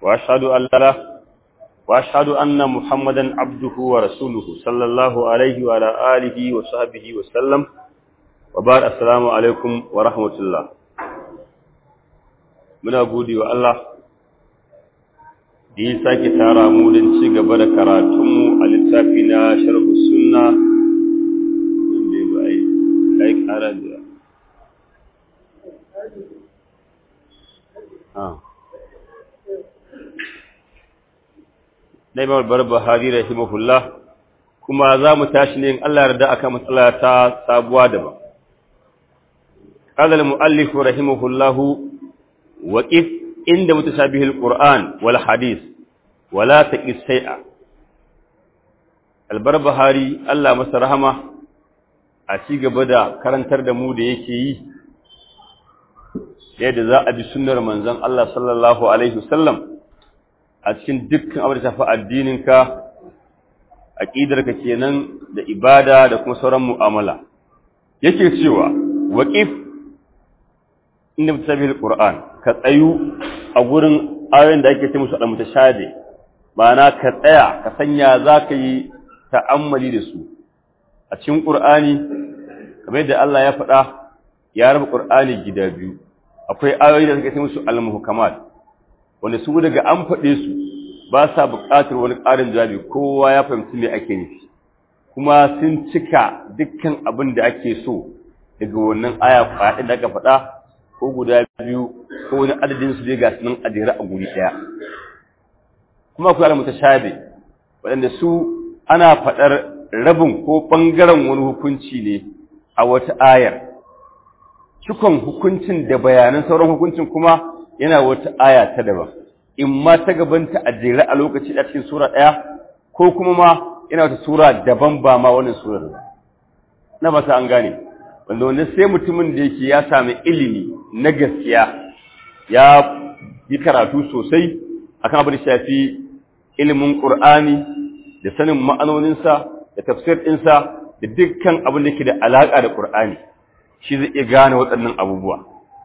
وأشهد أن لا وأشهد أن محمدا عبده ورسوله صلى الله عليه وعلى آله وصحبه وسلم وبعد السلام عليكم ورحمة الله muna gode wa Allah da ya sake tara mu don ci gaba da karatunmu a littafi na sharhu sunna wanda ba a yi kara da na imam barbahari rahimahullah kuma za mu tashi ne in Allah yarda aka matsala ta sabuwa daban قال المؤلف رحمه الله وقف عند متشابه القرآن والحديث ولا تقس شيئا البربهاري الله masa rahama a ci gaba da karantar da mu da yake yi yadda za a bi sunnar manzon Allah sallallahu alaihi wasallam a cikin dukkan abin da shafi addininka aqidarka kenan da ibada da kuma sauran mu'amala yake cewa waqif inda mutashabihul qur'an ka tsayu a gurin ayoyin da ake ce musu al-mutashabi ma'ana ka tsaya ka sanya zaka yi ta'ammali da su a cikin qur'ani kamar yadda Allah ya faɗa ya raba qur'ani gida biyu akwai ayoyi da suke ce musu al-muhkamat wanda su daga an faɗe su ba sa buƙatar wani ƙarin jawabi kowa ya fahimci me ake nufi kuma sun cika dukkan abin da ake so daga wannan aya faɗi da aka faɗa ko guda biyu ko wani adadin su dai ga sunan adira a guri daya kuma akwai al-mutashabi waɗanda su ana faɗar rabin ko ɓangaren wani hukunci ne a wata ayar cikon hukuncin da bayanan sauran hukuncin kuma yana wata aya ta daban in ma ta gabanta a jere a lokaci a cikin sura ɗaya ko kuma ma yana wata sura daban ba ma wannan surar na ba ta an gane wanda wanda sai mutumin da yake ya sami ilimi na gaskiya ya yi karatu sosai akan abin da shafi ilimin Qur'ani da sanin ma'anoninsa da tafsir ɗinsa da dukkan abin da ke da alaƙa da Qur'ani shi zai iya gane waɗannan abubuwa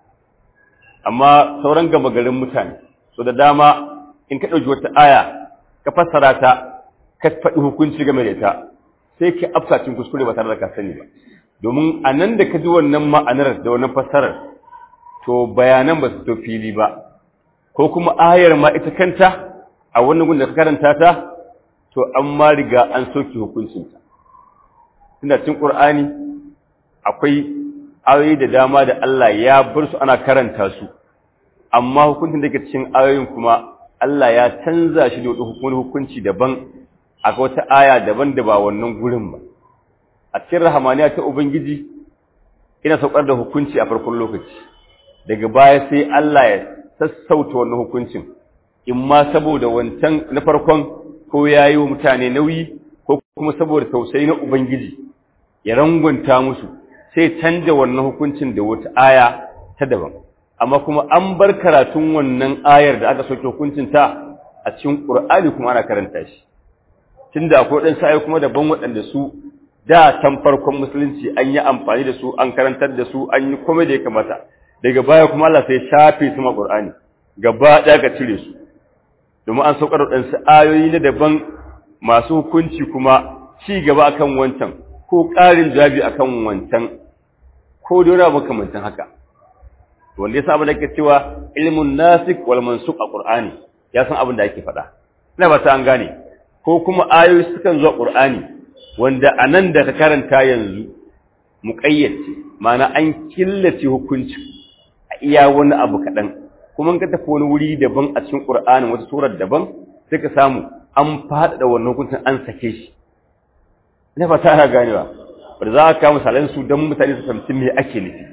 amma sauran gama garin mutane so da dama in ka ɗauki wata aya ka fassara ta ka faɗi hukunci game da ita sai ka afsa cikin kuskure ba tare da ka sani ba domin a nan da ka ji wannan ma'anar da wannan fassarar to bayanan ba su to fili ba ko kuma ayar ma ita kanta a wannan gun da ka karanta ta to an ma riga an soke hukuncinta tunda cikin qur'ani akwai ayoyi da dama da Allah ya bar su ana karanta su amma hukuncin da ke cikin ayoyin kuma Allah ya canza shi da wani hukunci daban a wata aya daban da ba wannan gurin ba a cikin rahamaniya ta ubangiji ina saukar da hukunci a farkon lokaci daga baya sai Allah ya sassauta wannan hukuncin in ma saboda wancan na farkon ko ya yi wa mutane nauyi ko kuma saboda tausayi na ubangiji ya rangwanta musu sai canja wannan hukuncin da wata aya ta daban amma kuma an bar karatun wannan ayar da aka soke hukuncin ta a cikin Qur'ani kuma ana karanta shi tunda akwai wadansu ayoyi kuma daban waɗanda su da can farkon musulunci an yi amfani da su an karantar da su an yi komai da ya kamata daga baya kuma Allah sai shafe su ma Qur'ani gaba ɗaya ka cire su domin an saukar da ɗansu ayoyi na daban masu hukunci kuma ci gaba akan wancan ko ƙarin jawabi akan wancan ko dora makamantan haka wanda yasa abin da ake cewa ilmun nasik wal mansuk a Qur'ani ya san abin da ake faɗa ina ba ta an gane ko kuma ayoyi sukan zuwa Qur'ani wanda a nan da ka karanta yanzu muƙayyace ma'ana an killace hukunci a iya wani abu kaɗan kuma ka tafi wani wuri daban a cikin ƙur'anin wata surar daban sai ka samu an faɗaɗa wannan hukuncin an sake shi ina fata ana ganewa wanda za a kawo misalan su don mutane su fahimci me ake nufi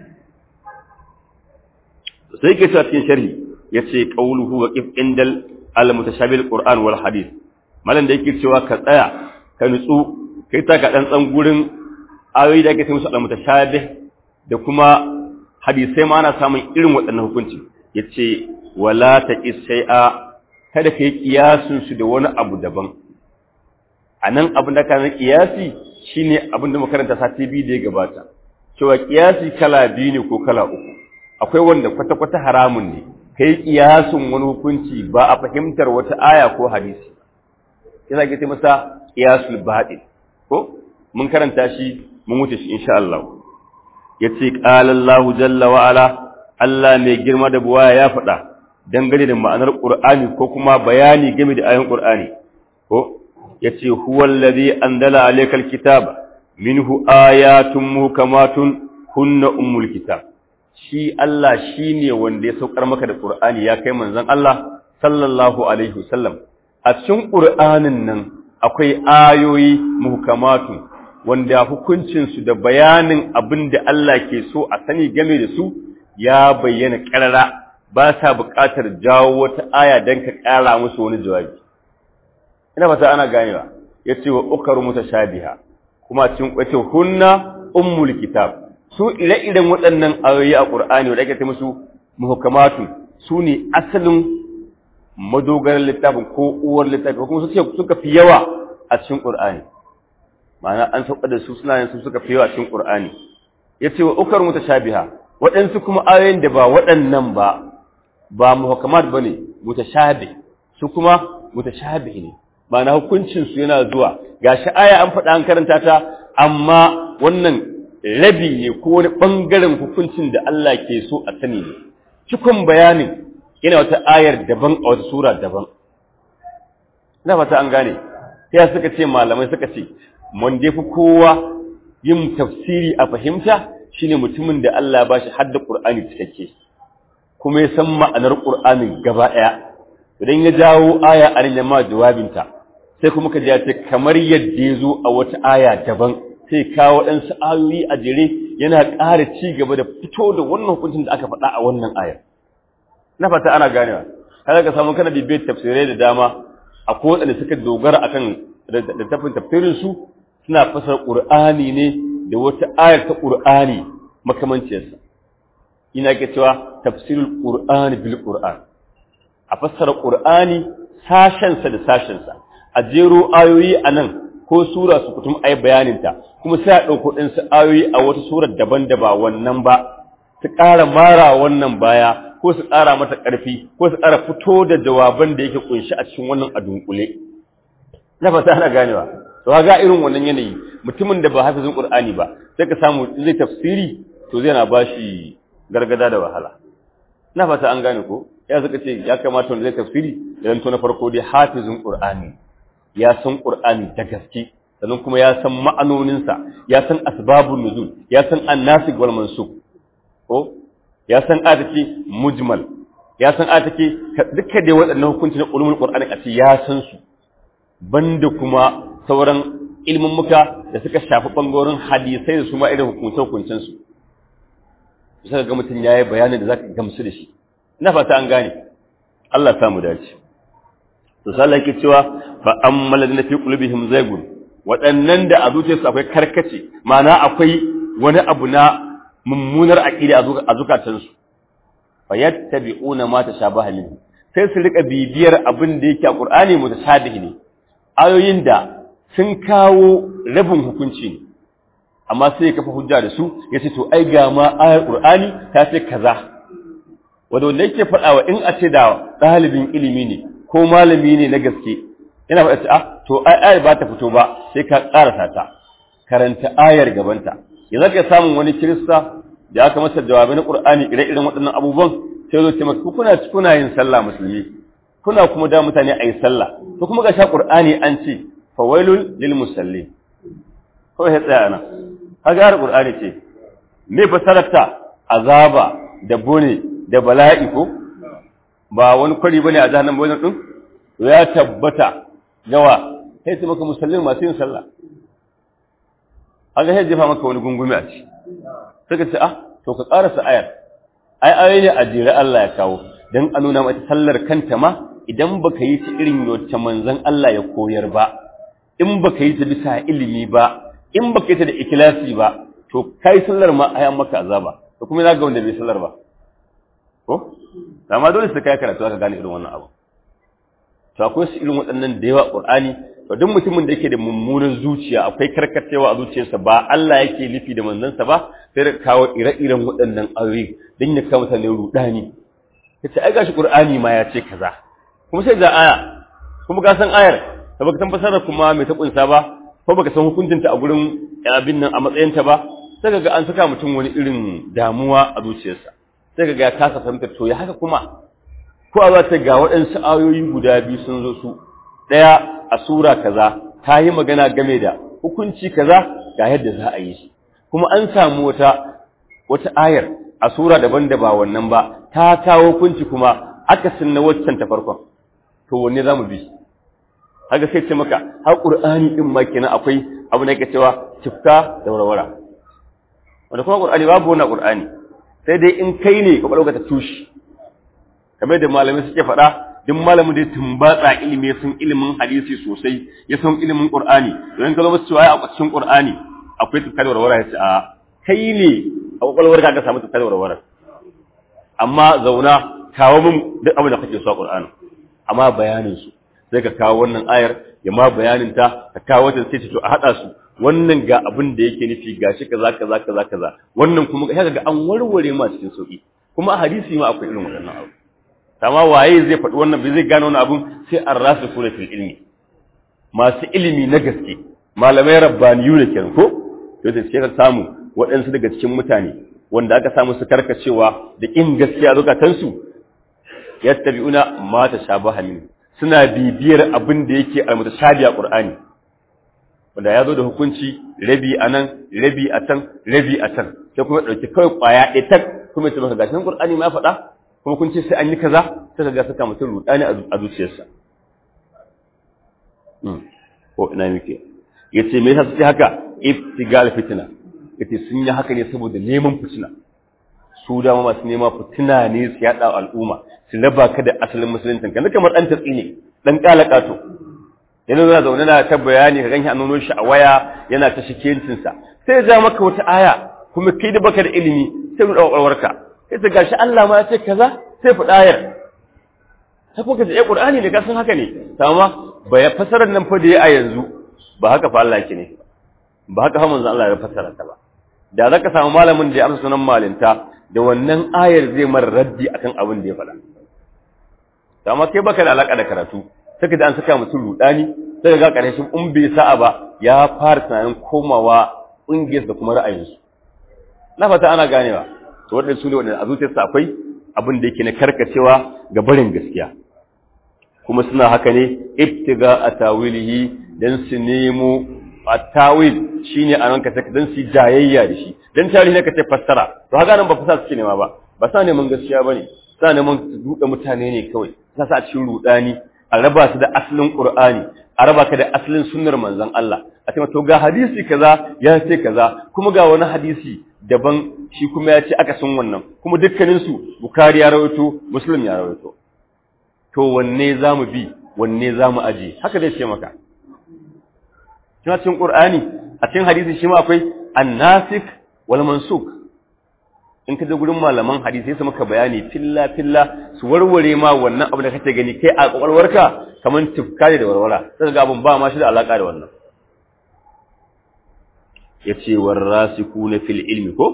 sai ke cewa cikin sharhi ya ce ƙauluhu wa ƙif indal al-mutashabil qur'an wal hadith malam da yake cewa ka tsaya ka nutsu kai ta ga ɗan gurin ayoyi da ake sai musu al-mutashabih da kuma hadisai ma ana samun irin waɗannan hukunci yace wala taqis shay'a kada kai kiyasun su da wani abu daban anan abin da kana kiyasi shine abin da makaranta sati biyu da ya gabata cewa kiyasi kala biyu ne ko kala uku akwai wanda kwata kwata haramun ne kai kiyasun wani hukunci ba a fahimtar wata aya ko hadisi yana ke masa kiyasul baɗin ko mun karanta shi mun wuce shi insha Allah yace qala Allah jalla wa ala Allah mai girma da buwaya ya faɗa dangane da ma'anar Qur'ani ko kuma bayani game da ayoyin Qur'ani ko yace huwal ladhi anzala alaykal kitaba minhu ayatun muhkamatun hunna ummul kitab shi Allah shine wanda ya saukar maka da Qur'ani ya kai manzon Allah sallallahu alaihi wasallam a cikin Qur'anin nan akwai ayoyi muhkamatun wanda hukuncinsu da bayanin abin da Allah ke so a sani game da su ya bayyana ƙarara ba sa buƙatar jawo wata aya don ka ƙara musu wani jawabi ina fata ana ganewa ya ce wa ukaru mutashabiha kuma cikin kwace hunna ummul kitab su ire-iren waɗannan ayoyi a ƙur'ani wanda ake ta musu muhkamatu su ne asalin madogarar littafin ko uwar littafin ko kuma su suka fi yawa a cikin ƙur'ani ma'ana an sauka da su suna yin su suka fi yawa cikin Qur'ani yace wa ukar mutashabiha waɗansu kuma ayoyin da ba waɗannan ba ba muhkamat bane mutashabih su kuma mutashabih ne ma'ana hukuncin su yana zuwa gashi aya an faɗa an karanta ta amma wannan rabi ne ko wani bangaren hukuncin da Allah ke so a sani ne cikon bayanin yana wata ayar daban a wata sura daban ina fata an gane sai suka ce malamai suka ce wanda ya fi kowa yin tafsiri a fahimta shine mutumin da Allah ba shi hadda Qur'ani cikakke kuma ya san ma'anar Qur'anin gaba ɗaya idan ya jawo aya a nan ma jawabinta sai kuma ka ji ce kamar yadda ya zo a wata aya daban sai kawo waɗansu ayoyi a jere yana ƙara ci gaba da fito da wannan hukuncin da aka faɗa a wannan ayar na fata ana ganewa kada ka samu kana bibiyar tafsirai da dama a kowaɗanda suka dogara akan da tafin tafsirin su suna fasar ƙur'ani ne da wata ayar ta ƙur'ani makamanciyarsa ina ke cewa tafsirul ƙur'ani bil ƙur'an a fassara ƙur'ani sashensa da sashensa a jero ayoyi a nan ko sura su kutum ai bayaninta kuma sai a ɗauko ɗinsu ayoyi a wata surar daban da ba wannan ba su ƙara mara wannan baya ko su ƙara mata ƙarfi ko su ƙara fito da jawaban da yake ƙunshi a cikin wannan a dunkule na fata ana ganewa to ga irin wannan yanayi mutumin da ba hafizin qur'ani ba sai ka samu zai tafsiri to zai na bashi gargada da wahala na fata an gane ko ya suka ce ya kamata wanda zai tafsiri idan to na farko dai hafizin qur'ani ya san qur'ani da gaske sannan kuma ya san ma'anoninsa ya san asbabun nuzul ya san annasik wal mansuk ko ya san atake mujmal ya san atake duka dai waɗannan hukunci na ulumul qur'ani a ce ya san su banda kuma sauran ilmin muka da suka shafi bangorin hadisai da su ma irin hukunce-hukuncen su sai ga mutum yayi bayanin da zaka gamsu da shi ina fata an gane Allah samu dace to sai Allah yake cewa fa ammal ladina fi qulubihim zaygun waɗannan da a zuciyarsu akwai karkace ma'ana akwai wani abu na mummunar aqida a zukatansu fa yattabi'una ma tashabaha minhu sai su rika bibiyar abin da yake a Qur'ani mutashabihi ne ayoyin da sun kawo rabin hukunci ne amma sai ya kafa hujja da su ya ce to ai ga ma ayar Qur'ani ta ce kaza wanda wanda yake faɗawa in a ce da ɗalibin ilimi ne ko malami ne na gaske yana faɗa ah to ai ayar ba ta fito ba sai ka ƙarasa ta karanta ayar gabanta yanzu ka samu wani kirista da aka masa jawabi na Qur'ani ire-iren waɗannan abubuwan sai zo ce maka kuna kuna yin sallah musulmi kuna kuma da mutane ayi sallah to kuma ga sha Qur'ani an ce fawailul lil musallin ko ya tsaya nan kaga har Qur'ani ce me fasararta azaba da bone da bala'i ko ba wani kwari bane a jahannam wajen din to ya tabbata gawa sai ce maka musallin masu yin sallah aga sai jefa maka wani gungumi a ci suka ce ah to ka karasa ayar ai ayoyi ne a jere Allah ya kawo dan a nuna mata sallar kanta ma idan baka yi ta irin wacce manzon Allah ya koyar ba in baka yi ta bisa ilimi ba in baka yi ta da ikhlasi ba to kai sallar ma ayan maka azaba to kuma za ga wanda bai sallar ba ko amma dole sai kai karatu ka gane irin wannan abu to akwai su irin waɗannan da yawa Qur'ani to duk mutumin da yake da mummunan zuciya akwai karkacewa a zuciyarsa ba Allah yake nufi da manzansa ba sai da kawo ire-iren waɗannan ayoyi don ya kawo mutane rudani kace ai gashi qur'ani ma ya ce kaza kuma sai ga aya kuma ka san ayar da baka san fasara kuma mai ta kunsa ba ko baka san hukuncinta a gurin abin nan a matsayinta ba sai ga an saka mutum wani irin damuwa a zuciyarsa sai ga ya kasa fahimtar to ya haka kuma ko a zata ga waɗansu ayoyi guda biyu sun zo su ɗaya a sura kaza ta yi magana game da hukunci kaza ga yadda za a yi shi kuma an samu wata wata ayar a sura daban da ba wannan ba ta kawo hukunci kuma akasin na waccan ta farkon to wanne za mu bi haka sai ce maka har qur'ani din ma kenan akwai abu da yake cewa tifka da warwara wanda kuma qur'ani babu wannan qur'ani sai dai in kai ne ka dauka ta tushi kamar da malamai suke faɗa duk malamin da ya tumbatsa ilimi ya san ilimin hadisi sosai ya san ilimin qur'ani don ka zo musu cewa a cikin qur'ani akwai tifka da warwara ya ce a kai ne a kwakwalwar ka ka samu tifka da warwara amma zauna kawo min duk abin da kake so a qur'ani amma bayanin su sai ka kawo wannan ayar ya ma bayanin ta ka kawo wata sai to a hada su wannan ga abin da yake nufi gashi kaza kaza kaza kaza wannan kuma ga ga an warware ma cikin sauki kuma a hadisi ma akwai irin wannan abu amma waye zai faɗi wannan bai zai gano wannan abun sai an rasu sura fil ilmi masu ilimi na gaske malamai rabbaniyu ne kenan ko to da sai ka samu waɗansu daga cikin mutane wanda aka samu su karkacewa da in gaskiya zukatansu yattabi'una ma tashabaha min suna bibiyar abin da yake a mutashabi a Qur'ani wanda ya zo da hukunci rabi a nan rabi a can rabi a can sai kuma ɗauki kawai ƙwaya ɗaya tak kuma ya ce maka gashin Qur'ani ma faɗa kuma kun ce sai an yi kaza sai ka ga saka mutum rudani a zuciyarsa ko ina muke yace me yasa suke haka ibtigal fitna yace sun yi haka ne saboda neman fitina su dama masu nema fitina ne su yaɗa al'umma su raba ka da asalin musulunci kan kamar ɗan tatsi ne ɗan ƙalaƙa to yana zuwa zaune na ta bayani ka ganshi an nuno shi a waya yana ta shikencinsa sai ya ja maka wata aya kuma kai da baka da ilimi sai mu ɗaukarwarka sai ta gashi Allah ma ya ce kaza sai faɗa ayar sai kuka ce eh Qur'ani ne ka san haka ne amma ba ya fasarar nan fa da ya a yanzu ba haka fa Allah yake ne ba haka fa manzo Allah ya fasara ta ba da zaka samu malamin da ya amsa sunan malinta da wannan ayar zai mar raddi akan abin da ya faɗa amma kai baka da alaka da karatu sai da an saka mutum rudani sai ga karshen in bai sa'a ba ya fara tunanin komawa ƙungiyar da kuma ra'ayinsu na fata ana ganewa to waɗanda su ne waɗanda a zuciyarsa akwai abin da yake na karkacewa ga barin gaskiya kuma suna haka ne ibtiga a tawilihi dan su nemo a tawil shine a ranka take dan su jayayya da shi dan tarihi ne kace fassara to haka nan ba fasa suke nema ba ba sa neman gaskiya bane sa neman su duka mutane ne kawai sa sa cikin rudani a raba su da asalin qur'ani a raba ka da asalin sunnar manzon Allah a ce to ga hadisi kaza ya ce kaza kuma ga wani hadisi daban shi kuma ya ce aka sun wannan kuma dukkanin su bukari ya rawaito muslim ya rawaito to wanne zamu bi wanne zamu aje haka zai ce maka kina cikin qur'ani a cikin hadisi shi ma akwai an-nasikh wal mansukh in ka je gurin malaman hadisi sai maka bayani filla filla su warware ma wannan abu da kake gani kai a kwakwalwarka kaman tufka da warwara sai ga abun ba ma shi da alaka da wannan yace warasikuna fil ilmi ko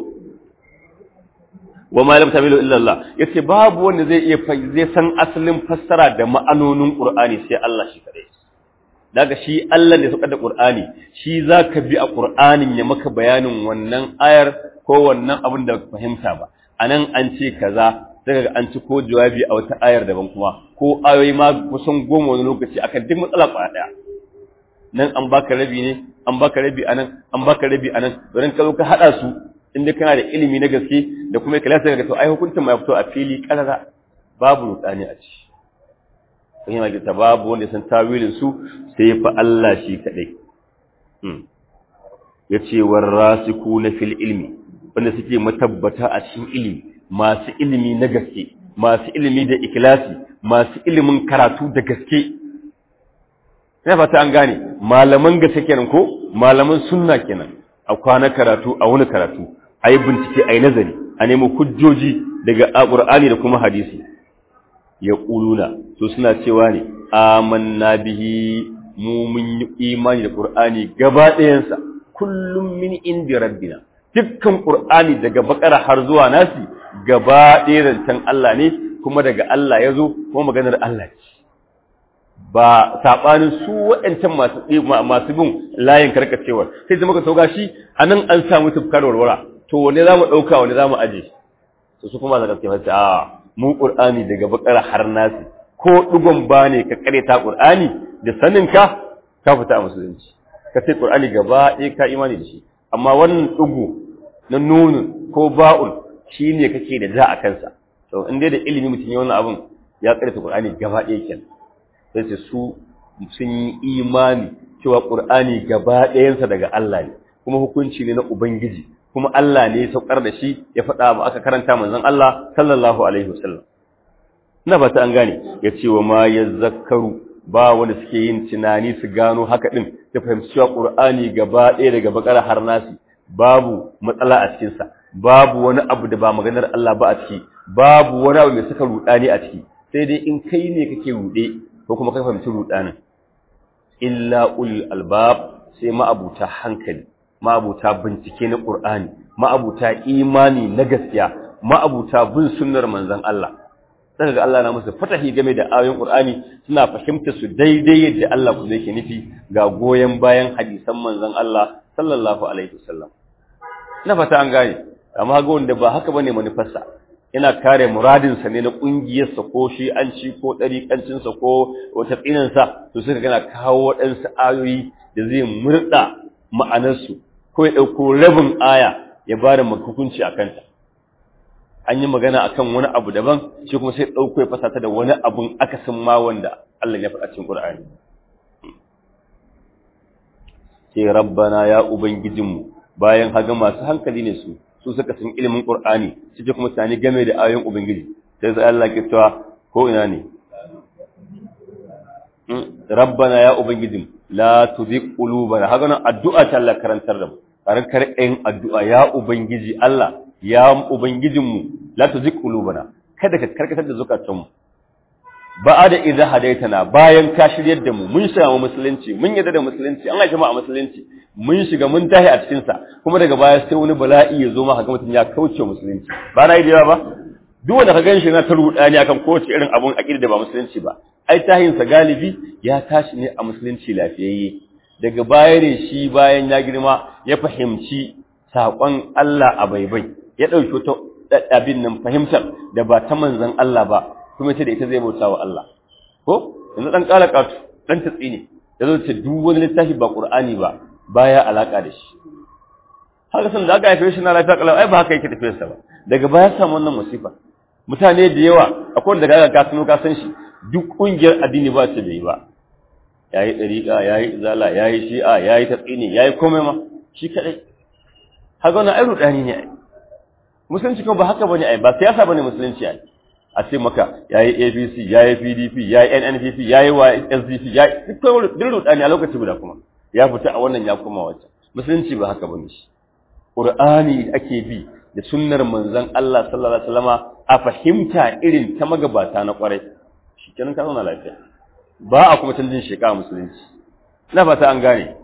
wa ma lam tamilu illa Allah yace babu wanda zai iya zai san asalin fassara da ma'anonin Qur'ani sai Allah shi kadai daga shi Allah ne suka da Qur'ani shi zaka bi a Qur'anin ya maka bayanin wannan ayar ko wannan abin da baka fahimta ba anan an ce kaza daga an ci ko jawabi a wata ayar daban kuma ko ayoyi ma kusan goma wani lokaci akan duk matsala kwaya daya nan an baka rabi ne an baka rabi anan an baka rabi anan don ka zo ka hada su inda kana da ilimi na gaske da kuma ikhlasi daga to ai hukuncin ma ya fito a fili karara babu rudani a ci kun yana gita babu wanda san tawilin su sai fa Allah shi kadai hmm yace warasikuna fil ilmi wanda suke matabbata a cikin ilimi masu ilimi na gaske masu ilimi da ikhlasi masu ilimin karatu da gaske ina fata an gane malaman gaske kenan ko malaman sunna kenan a kwana karatu a wani karatu a yi bincike a yi nazari a nemi hujjoji daga alƙur'ani da kuma hadisi ya ƙuluna to suna cewa ne amanna bihi mu mun yi imani da ƙur'ani gaba ɗayansa kullum min indi rabbina dukkan ƙur'ani daga bakara har zuwa nasi gaba ɗaya zancen Allah ne kuma daga Allah ya zo kuma maganar Allah ce ba sabanin su waɗancan masu masu bin layin karkacewar sai zama ka sauka shi anan an samu tufkar warwara to wane zamu dauka wane zamu aje to su kuma zaka ce masa a mu qur'ani daga bakara har nasi ko dugon ba ne ka kare ta qur'ani da sanin ka ka fita a musulunci ka sai qur'ani gaba ɗaya ka imani da shi amma wannan dugu na nunun ko ba'un shine kake da za a kansa to in dai da ilimi mutum ya wannan abun ya kare ta qur'ani gaba ɗaya kenan sai ce su sun yi imani cewa ƙur'ani gaba ɗayansa daga Allah ne kuma hukunci ne na Ubangiji kuma Allah ne ya saukar da shi ya faɗa ba aka karanta manzon Allah sallallahu alaihi wasallam ina ba ta an gane ya ce wa ma ya zakaru ba wanda suke yin tunani su gano haka din ta fahimci cewa ƙur'ani gaba ɗaya daga bakara har nasi babu matsala a cikinsa babu wani abu da ba maganar Allah ba a ciki babu wani abu mai saka ruɗani a ciki sai dai in kai ne kake ruɗe ko kuma kai fahimci rudanin illa ul albab sai ma'abuta hankali ma'abuta bincike na qur'ani ma'abuta imani na gaskiya ma'abuta bin sunnar manzon Allah daga ga Allah na musu fatahi game da ayoyin qur'ani suna fahimta su daidai yadda Allah ku yake nufi ga goyen bayan hadisan manzon Allah sallallahu alaihi wasallam ina fata an gane amma ga wanda ba haka bane manufarsa yana kare muradinsa ne na ƙungiyarsa ko shi an ci ko ɗariƙancinsa ko wata tsinansa to suka gana kawo waɗansu ayoyi da zai murɗa ma'anarsu ko ya ɗauko rabin aya ya ba da hukunci a kanta an yi magana a kan wani abu daban shi kuma sai ɗauko ya fasata da wani abun akasin ma wanda Allah ya faɗa cikin Ƙur'ani sai rabbana ya ubangijinmu bayan haga masu hankali ne su su suka san ilimin Qur'ani suke kuma tani game da ayoyin Ubangiji sai sai Allah ke cewa ko ina ne Rabbana ya Ubangijin la tuzigh qulubana haka nan addu'a ta Allah karantar da mu karantar ɗayan addu'a ya Ubangiji Allah ya Ubangijin mu la tuzigh qulubana kada ka karkatar da zukatanmu ba da idza hadaitana bayan ka shiryar da mu mun shiga musulunci mun yarda da musulunci an aje mu a musulunci mun shiga mun tahi a cikin sa kuma daga baya sai wani bala'i ya zo maka ga mutum ya kauce musulunci ba na yi da ba duk wanda ka ganshi na ta rudani akan kowace irin abun aqida da ba musulunci ba ai tahin sa galibi ya tashi ne a musulunci lafiyayye daga baya ne shi bayan ya girma ya fahimci saƙon Allah a baibai ya ɗauki wata abin nan fahimtar da ba ta manzon Allah ba kuma ce da ita zai bauta wa Allah ko yanzu dan kala katu dan tatsi ne yazo ce duk wani littafi ba Qur'ani ba baya alaka da shi haka san da aka haife shi na lafiya kalau ai ba haka yake tafiyar sa ba daga baya samu wannan musifa mutane da yawa akwai wanda kaga ka sanu ka san shi duk kungiyar addini ba ta bai ba yayi dariqa yayi izala yayi shi'a yayi tatsini yayi komai ma shi kadai haka wannan ai rudani ne ai musulunci kuma ba haka bane ai ba siyasa bane musulunci ai a ce maka yayi APC yayi PDP yayi NNPP yayi SDP yayi duk rudani a lokaci guda kuma ya fita a wannan ya koma wacce musulunci ba haka bane shi Qur'ani ake bi da sunnar manzon Allah sallallahu alaihi wasallama a fahimta irin ta magabata na kwarai shikenan ka zauna lafiya ba a kuma canjin sheka musulunci ina fata an gane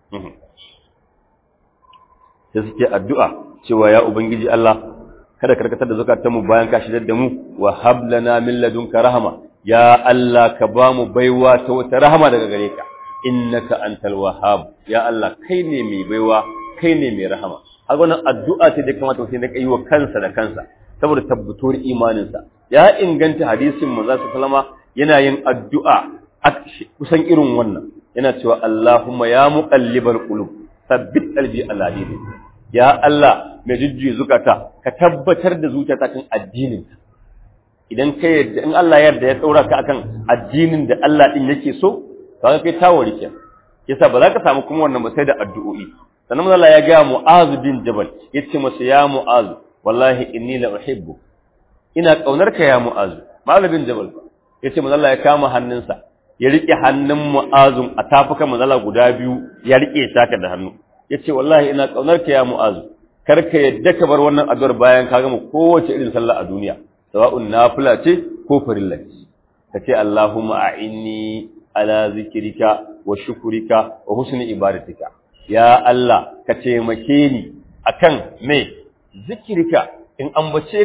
sai suke addu'a cewa ya ubangiji Allah kada karkatar da zukatanmu bayan ka shidar da mu wa hablana min ladunka rahama ya Allah ka ba mu baiwa ta wata rahama daga gare ka innaka antal wahhab ya Allah kai ne mai baiwa kai ne mai rahama haka wannan addu'a ce da kamata mutum ya yi wa kansa da kansa saboda tabbatar imaninsa ya inganta hadisin manzo sallama yana yin addu'a kusan irin wannan yana cewa Allahumma ya muqallibal qulub sabbit qalbi ala dinik ya Allah mai jujjuyi zukata ka tabbatar da zuciyata kan addinin idan ka yarda in Allah ya yarda ya daura ka akan addinin da Allah din yake so kaga kai tawari ke yasa ba za ka samu kuma wannan ba sai da addu'o'i sannan Allah ya ga Mu'az bin Jabal yace masa ya Mu'az wallahi inni la uhibbu ina kaunar ka ya Mu'az Malam bin Jabal yace manzo Allah ya kama hannunsa ya rike hannun Mu'az a tafukan manzo Allah guda biyu ya rike shaka da hannu yace wallahi ina kaunar ka ya Mu'az kar ka yadda ka bar wannan addu'ar bayan ka gama kowace irin sallah a duniya sawa'un nafila ce ko farilla ce kace Allahumma a'inni ala zikrika wa shukrika wa husni ibadatika ya Allah ka taimake ni akan me zikirka in ambace ka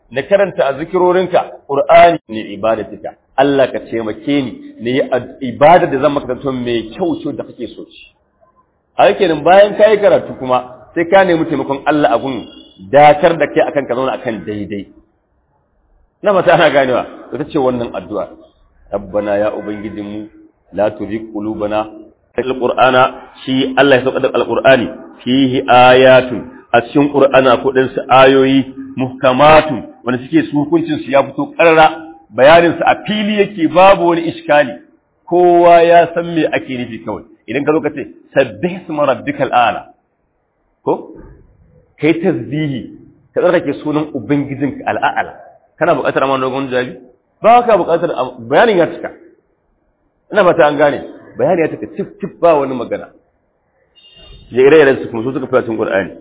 na karanta a zikirorinka qur'ani ne ibadatika Allah ka taimake ni ne ibada da zan maka zanto mai kyau ce da kake so ci a kenan bayan kai karatu kuma sai ka nemi taimakon Allah a gun datar da kai akan ka zauna akan daidai na mata ana ganewa ita ce wannan addu'a rabbana ya ubangijinmu la tuzigh qulubana alqur'ana shi Allah ya sauka da alqur'ani fihi ayatun a cikin qur'ana ko din su ayoyi muhkamatun wanda suke su hukuncin su ya fito karara bayanin su a fili yake babu wani iskali kowa ya san me ake nufi kawai idan ka zo ka ce sabbih isma rabbikal a'la ko kai tasbihi ka tsarkake sunan ubangijinka al'a'ala kana buƙatar amma dogon jawabi ba ka buƙatar bayanin ya cika ina fata an gane bayani ya cika tif tif ba wani magana ya ire iren su kuma su suka fi cikin qur'ani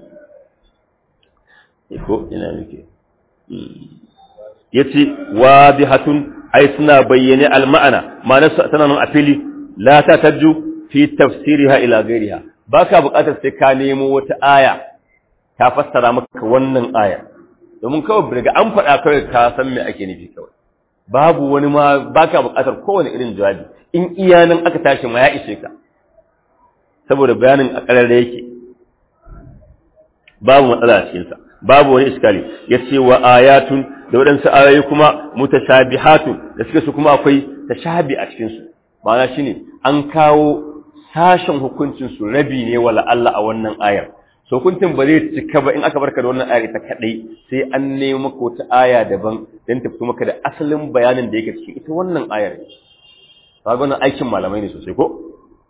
ko ina nake yace wadihatun ai suna bayyane al-ma'ana ma'anar tana nan a fili la ta tajju fi tafsiriha ila ghairiha baka buƙatar sai ka nemo wata aya ta fassara maka wannan aya domin kawai daga an faɗa kawai ka san me ake nufi kawai babu wani ma baka buƙatar kowane irin jawabi in iya nan aka tashi ma ya ishe ka saboda bayanin a ƙararra yake babu matsala a cikinsa babu wani iskali ya ce wa ayatun da waɗansu ayoyi kuma mutashabihatun da suke su kuma akwai tashabi a cikinsu ma'ana shine an kawo sashen hukuncin su rabi ne wala Allah a wannan ayar so hukuncin ba zai cika ba in aka barka da wannan ayar ita kadai sai an nemo maka wata aya daban dan ta fito maka da asalin bayanin da yake cikin ita wannan ayar kaga wannan aikin malamai ne sosai ko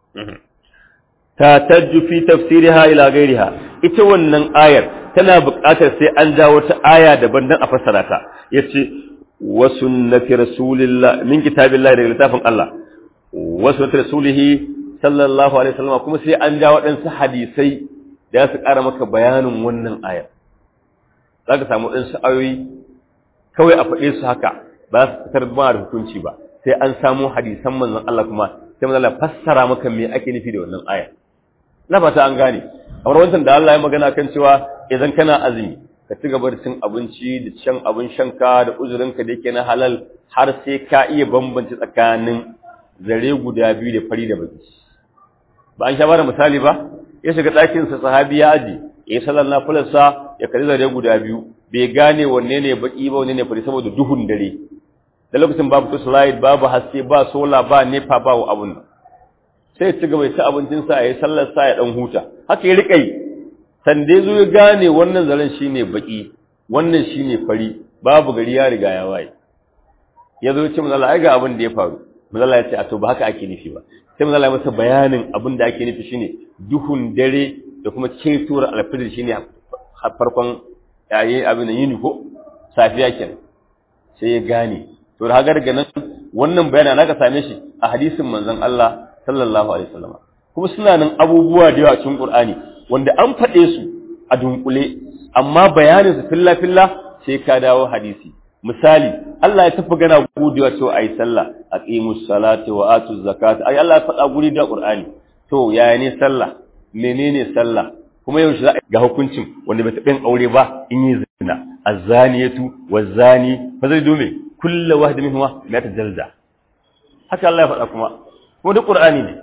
ta tajju fi tafsiriha ila ghairiha ita wannan ayar tana buƙatar sai an ja wata aya daban dan a fassara ta yace wa sunnati rasulillah min kitabillahi daga littafin Allah wa sunnati rasulihi sallallahu alaihi wasallam kuma sai an ja waɗansu hadisai da su ƙara maka bayanin wannan ayar zaka samu waɗansu ayoyi kawai a faɗe su haka ba su fitar ba da hukunci ba sai an samu hadisan manzon Allah kuma sai manzon Allah fassara maka me ake nufi da wannan ayar na fata an gane kamar wancan da Allah ya magana kan cewa idan kana azumi ka ci gaba da cin abinci da shan abin shanka da uzurinka da yake na halal har sai ka iya bambance tsakanin zare guda biyu da fari da baki ba an sha bada misali ba ya shiga ɗakin sa sahabi ya aji ya yi sallar nafilarsa ya kalli zare guda biyu bai gane wanne ne baki ba wanne ne fari saboda duhun dare da lokacin babu slide babu haske ba sola ba nepa ba abun nan sai ci gaba ci abincinsa ya yi sallarsa ya ɗan huta haka ya riƙa yi sande zo ya gane wannan zaren shi ne baƙi wannan shi ne fari babu gari ya riga ya waye ya zo ce mazala ai ga abin da ya faru mazala ya ce a to ba haka ake nufi ba sai mazala ya masa bayanin abin da ake nufi shine duhun dare da kuma cetuwar alfijir shine farkon yayi abin da yini ko safiya kenan sai ya gane to da haka daga nan wannan bayanin naka same shi a hadisin manzon Allah sallallahu alaihi wasallam kuma suna nan abubuwa da yawa cikin Qur'ani wanda an faɗe su a dunkule amma bayanin su filla filla sai ka dawo hadisi misali Allah ya tafi gana gudewa cewa ayi sallah aqimus salati wa atuz zakata ai Allah ya faɗa guri da Qur'ani to yaya ne sallah menene sallah kuma yaushe za a ga hukuncin wanda bai taɓa yin aure ba in yi zina azaniyatu wazani fa zai dome kullu wahid minhuma la tajalda haka Allah ya faɗa kuma kuma duk Qur'ani ne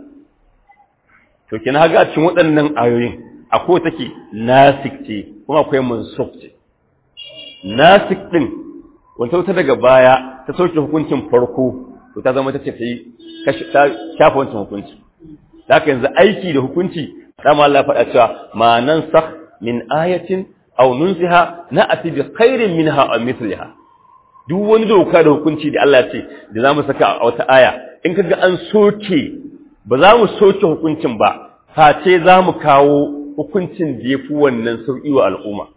to kina haga a cikin waɗannan ayoyin akwai take nasik ce kuma akwai mansukh ce nasik din wanda ta daga baya ta sauke hukuncin farko to ta zama ta ce ta shafa wancan hukunci haka yanzu aiki da hukunci dama Allah faɗa cewa ma nansakh min ayatin aw nunsiha na'ti bi khairin minha aw mithliha duk wani doka da hukunci da Allah ya ce da zamu saka a wata aya in kaga an soke ba za mu soke hukuncin ba face za mu kawo hukuncin da ya fi wannan sauƙi wa al'umma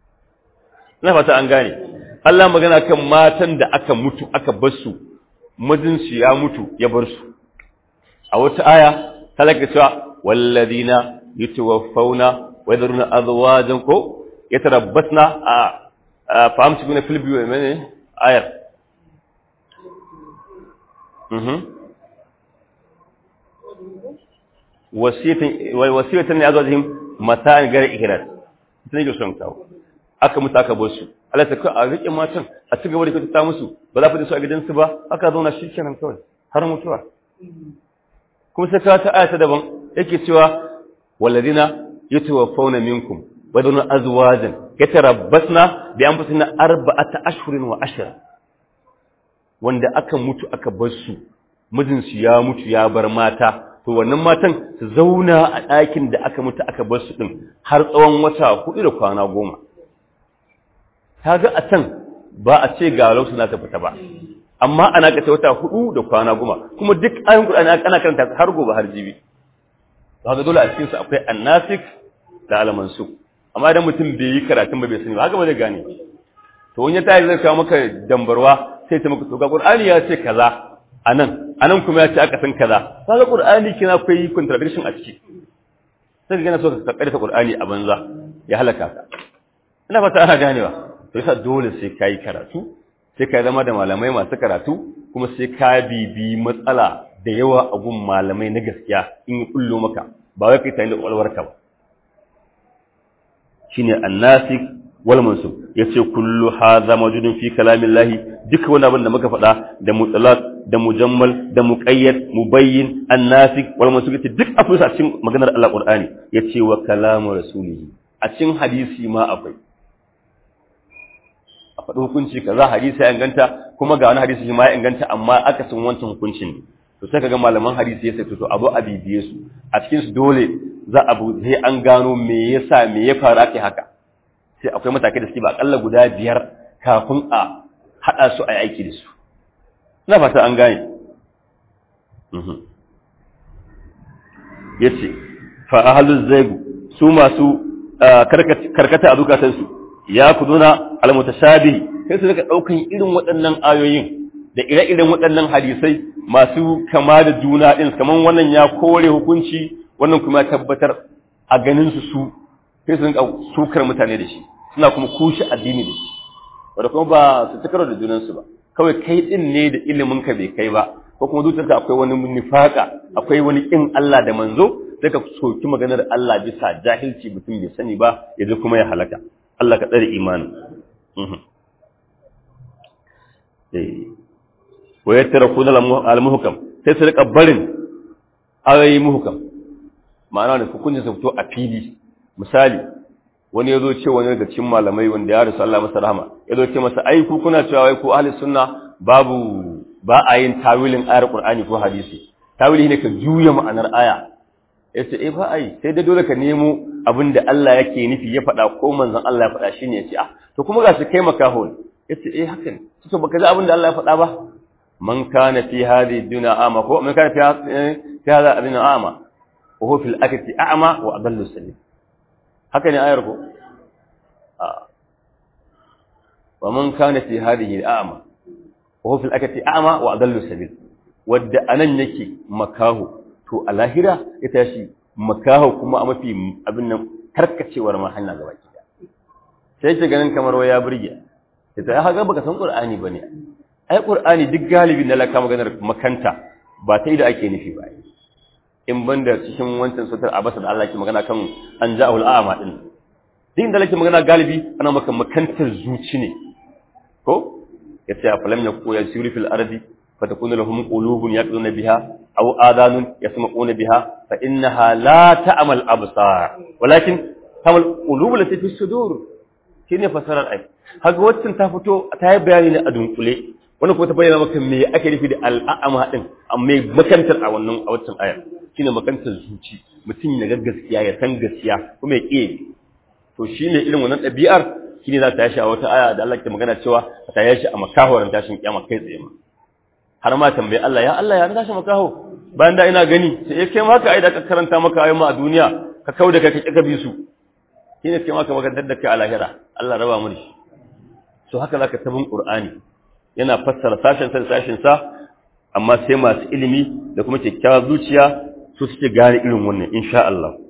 na fata an gane Allah magana kan matan da aka mutu aka bar su mijinsu ya mutu ya bar su a wata aya talaka cewa walladina yatawaffawna wa yadruna azwajan ko yatarabbasna a fahimci kuna filbi wa mene ayar wasiyatan ne azwajihim mata'an gar ihras sai ga son kawo aka mutu aka bar su Allah ta kai a rike matan a ci gaba da kyautata musu ba za ku da su a gidansu ba haka zauna shi kenan kawai har mutuwa kuma sai ka ta ayata daban yake cewa walladina yatawaffawna minkum wa dun azwajan yatarabbasna bi anfusina arba'ata ashhurin wa ashra wanda aka mutu aka bar su mijinsu ya mutu ya bar mata to wannan matan su zauna a ɗakin da aka mutu aka bar su ɗin har tsawon wata hudu da kwana goma ta ga a can ba a ce ga lausu na ta fita ba amma ana kace wata hudu da kwana goma kuma duk ayin Qur'ani ana karanta har gobe har jibi to haka dole a cikin su akwai annasik da almansu amma idan mutum bai yi karatun ba bai sani ba haka ba zai gane to wani ta zai kawo maka dambarwa sai ta maka to ga Qur'ani ya ce kaza anan anan kuma ya ce aka san kaza kaga Qur'ani kina akwai contradiction a ciki sai ga na so ka kaddata Qur'ani a banza ya halaka ka ina fata ana ganewa to yasa dole sai kai karatu sai ka zama da malamai masu karatu kuma sai ka bibi matsala da yawa a gun malamai na gaskiya in yi kullo maka ba wai kai tare da kwalwarka ba shine annasik wal mansub yace kullu hadha mawjudun fi kalamillahi duk wani abin da muka faɗa da mutlaq da mujammal da muqayyad mubayyin annasik wal mansub yace duk akwai a cikin maganar Allah Qur'ani yace wa kalamu rasulihi a cikin hadisi ma akwai a faɗi hukunci kaza hadisi ya inganta kuma ga wani hadisi shi ma ya inganta amma aka san wancan hukuncin ne to sai kaga malaman hadisi ya sai to abu a bibiye su a cikin su dole za a sai an gano me yasa me ya faru ake haka sai akwai matakai da suke ba akalla guda biyar kafin a haɗa su a yi aiki da su ina fata an gane yace fa ahluz zaigu su masu karkata a zukatansu ya kuduna almutashabihi sai su rika daukan irin waɗannan ayoyin da ire-iren waɗannan hadisai masu kama da juna din kaman wannan ya kore hukunci wannan kuma ya tabbatar a ganin su su sai su rinka sukar mutane da shi suna kuma kushe addini da shi wanda kuma ba su takaro da junan su ba kawai kai din ne da ilimin ka bai kai ba ko kuma zuciyarka akwai wani nifaka akwai wani kin Allah da manzo sai ka soki maganar Allah bisa jahilci mutum bai sani ba yaje kuma ya halaka Allah ka tsare imanin. Wa ya tara kuna al-muhukam sai su rika barin ayoyi muhukam. Ma'ana da hukuncin su fito a fili. Misali, wani ya zo ce wani daga cikin malamai wanda ya rasu Allah masa rahama, ya zo ce masa ai ku kuna cewa wai ku ahli sunna babu ba a yin tawilin ayar Qur'ani ko hadisi. Tawili ne ka juya ma'anar aya. Ya ce eh ba a yi sai dai dole ka nemo abin da Allah yake nufi ya faɗa ko manzon Allah ya faɗa shine ya ce ah to kuma ga su kai makaho ne yace eh haka ne to baka ji abin da Allah ya faɗa ba man kana fi hadhihi dunya ama ko man kana fi fi hadha dunya ama wa huwa fil akhirati a'ma wa adallu sabil haka ne ayar ko a wa man kana fi hadhihi a'ma wa huwa fil akhirati a'ma wa adallu sabil wadda anan yake makaho to a lahira ya tashi makaho kuma a mafi abin nan karkacewar ma hanya gaba ki sai ke ganin kamar waya burge sai ta haka baka san qur'ani bane ai qur'ani duk galibi na laka maganar makanta ba ta da ake nufi ba in banda cikin wancan sutar abasa da Allah ke magana kan an ja'ul a'ma din din da lake magana galibi ana maka makantar zuci ne ko yace afalam yaku yasiru fil ardi فتكون لهم قلوب يقلون بها أو آذان يسمعون بها فإنها لا تعمى الأبصار ولكن تعمى القلوب التي في الصدور shine fasarar ai haka waccan ta fito ta yi bayani ne a dunkule wannan kuma ta bayyana maka me ake nufi da al'ama din amma makantar a wannan a waccan ayar shine makantar zuci mutum ya ga gaskiya ya san gaskiya kuma ya kiyaye to shine irin wannan ɗabi'ar shine za ta yashi a wata aya da Allah ke magana cewa ta yashi a makahoran tashin kiyama kai tsaye ma har ma tambayi Allah ya Allah ya na tashi makaho bayan da ina gani sai ya kai maka ai da ka karanta maka ayoyi a duniya ka kau da kai ka kika bi su shine kai maka maka dadda kai a lahira Allah raba mu da shi so haka zaka tabin Qur'ani yana fassara sashen sa sashen sa amma sai masu ilimi da kuma kyakkyawar zuciya su suke gane irin wannan insha Allah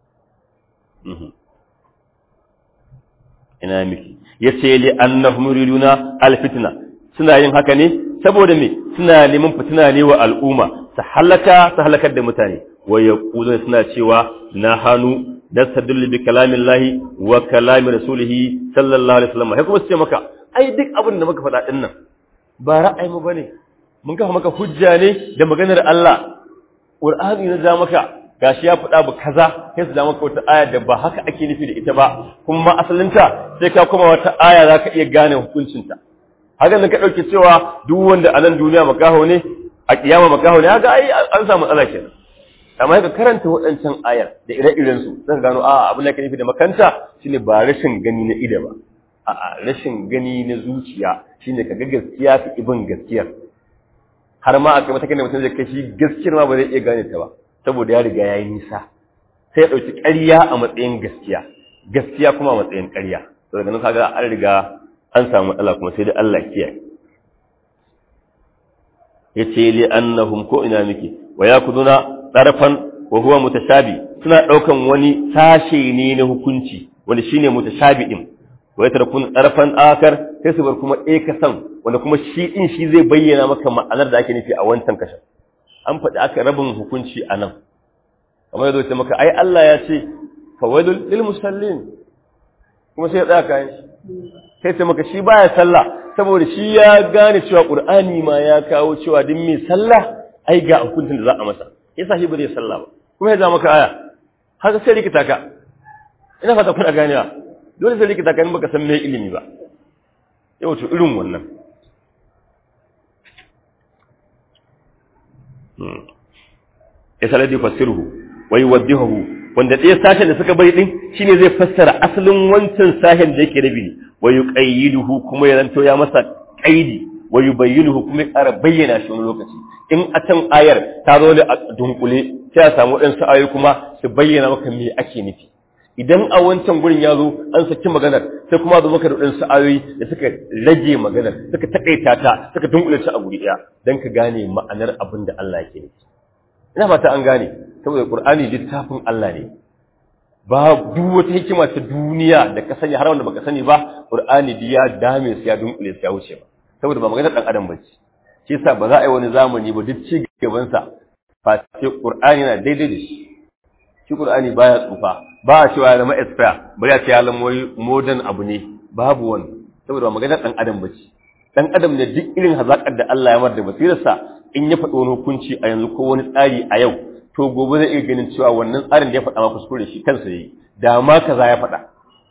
ina miki yace li annahum yuriduna alfitna suna yin haka ne saboda me suna neman fitina ne wa al'umma su halaka su halakar da mutane wa yaquluna suna cewa na hanu nastadillu bi kalamillahi wa kalami rasulihi sallallahu alaihi wasallam sai kuma su ce maka ai duk abin da muka faɗa din nan ba ra'ayi mu bane mun kafa maka hujja ne da maganar Allah Qur'ani na ja maka gashi ya faɗa ba kaza sai su ja maka wata aya da ba haka ake nufi da ita ba kuma asalinta sai ka koma wata aya zaka iya gane hukuncinta haka nan ka dauke cewa duk wanda a nan duniya makaho ne a kiyama makaho ne haka ai an samu matsala kenan amma ka karanta waɗancan ayar da ire-iren su zan gano a abin da ka nufi da makanta shine ba rashin gani na ida ba a'a rashin gani na zuciya shine ka ga gaskiya fi ibin gaskiyar har ma a kai matakin da mutum zai kai shi gaskiyar ma ba zai iya gane ta ba saboda ya riga ya yi nisa sai ya ɗauki ƙarya a matsayin gaskiya gaskiya kuma a matsayin ƙarya to daga nan kaga an riga an samu matsala kuma sai dai Allah kiyaye yace li annahum ko ina miki wa yakuduna tarafan wa huwa mutashabi suna daukan wani sashe ne na hukunci wanda shine mutashabi din wa yatarakun tarafan akar sai su bar kuma ɗaya kasan wanda kuma shi din shi zai bayyana maka ma'anar da ake nufi a wancan kashin an faɗi aka rabin hukunci a nan kamar yadda ce maka ai Allah ya ce fawailul lil musallin kuma sai ya tsaya kayan shi sai ce maka shi baya sallah saboda shi ya gane cewa qur'ani ma ya kawo cewa din mai sallah ai ga hukuncin da za a masa yasa shi ba zai sallah ba kuma ya za maka aya haka sai rikita ka ina fata kuna ganewa dole sai rikita ka in baka san me ilimi ba yau to irin wannan ya saladi fasirhu wai waddihu wanda ɗaya sashen da suka bai din shine zai fassara asalin wancan sashen da yake rabi wa yuqayyiduhu kuma ya zanto ya masa qaidi wa yubayyinuhu kuma ya ƙara bayyana shi wani lokaci in a can ayar ta zo da dunkule sai a samu waɗansu ayoyi kuma su bayyana maka me ake nufi idan a wancan gurin ya zo an saki maganar sai kuma zo maka da waɗansu ayoyi da suka rage maganar suka taƙaita ta suka dunkule ta a guri ɗaya don ka gane ma'anar abin da Allah yake nufi ina fata an gane saboda qur'ani littafin Allah ne ba duk wata hikima ta duniya da ka sani har wanda baka sani ba qur'ani da ya dame su ya dunkule su ya wuce ba saboda ba maganar dan adam bace shi yasa ba za a yi wani zamani ba duk ci gaban sa fa sai qur'ani na daidai da shi shi qur'ani baya tsufa ba a cewa ya zama expire bari a ce ya zama modern abu ne babu wani saboda ba maganar dan adam bace dan adam ne duk irin hazakar da Allah ya mar da basirarsa in ya faɗi wani hukunci a yanzu ko wani tsari a yau to gobe zai iya ganin cewa wannan tsarin da ya faɗa ma kuskure shi kansa yayi da ma kaza ya faɗa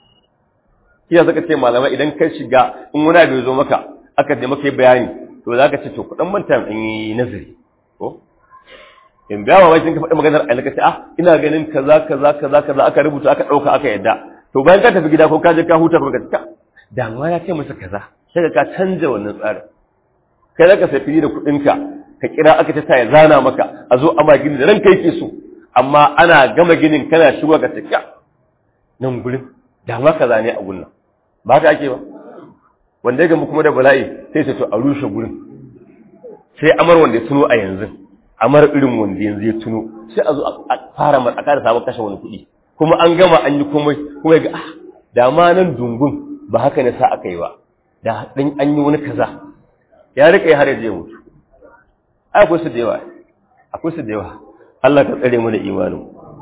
kiya zaka ce malamai idan ka shiga in wani abu ya zo maka aka da maka bayani to zaka ce to kudan manta in yi nazari ko in biya wa wajen ka faɗi maganar a ka ce ah ina ganin kaza kaza kaza kaza aka rubuta aka ɗauka aka yadda to bayan ka tafi gida ko ka je ka huta ko ka ce da ma ya ce masa kaza sai ka canja wannan tsarin kai zaka sai fili da kuɗinka ka kira aka ta ya zana maka a zo ama gini da ranka yake so amma ana gama ginin kana shigo ga tafiya nan gurin da ma kaza ne a gurin ba haka ake ba wanda ya gamu kuma da bala'i sai sai to a rushe gurin sai amar wanda ya tuno a yanzu amar irin wanda yanzu ya tuno sai a zo a fara a kada sabon kashe wani kuɗi kuma an gama an yi komai kuma ya ga ah da ma nan dungun ba haka ne sa aka yi ba da ɗin an yi wani kaza ya rika har ya mutu ai akwai su da yawa akwai su da yawa Allah ka tsare mu da imanin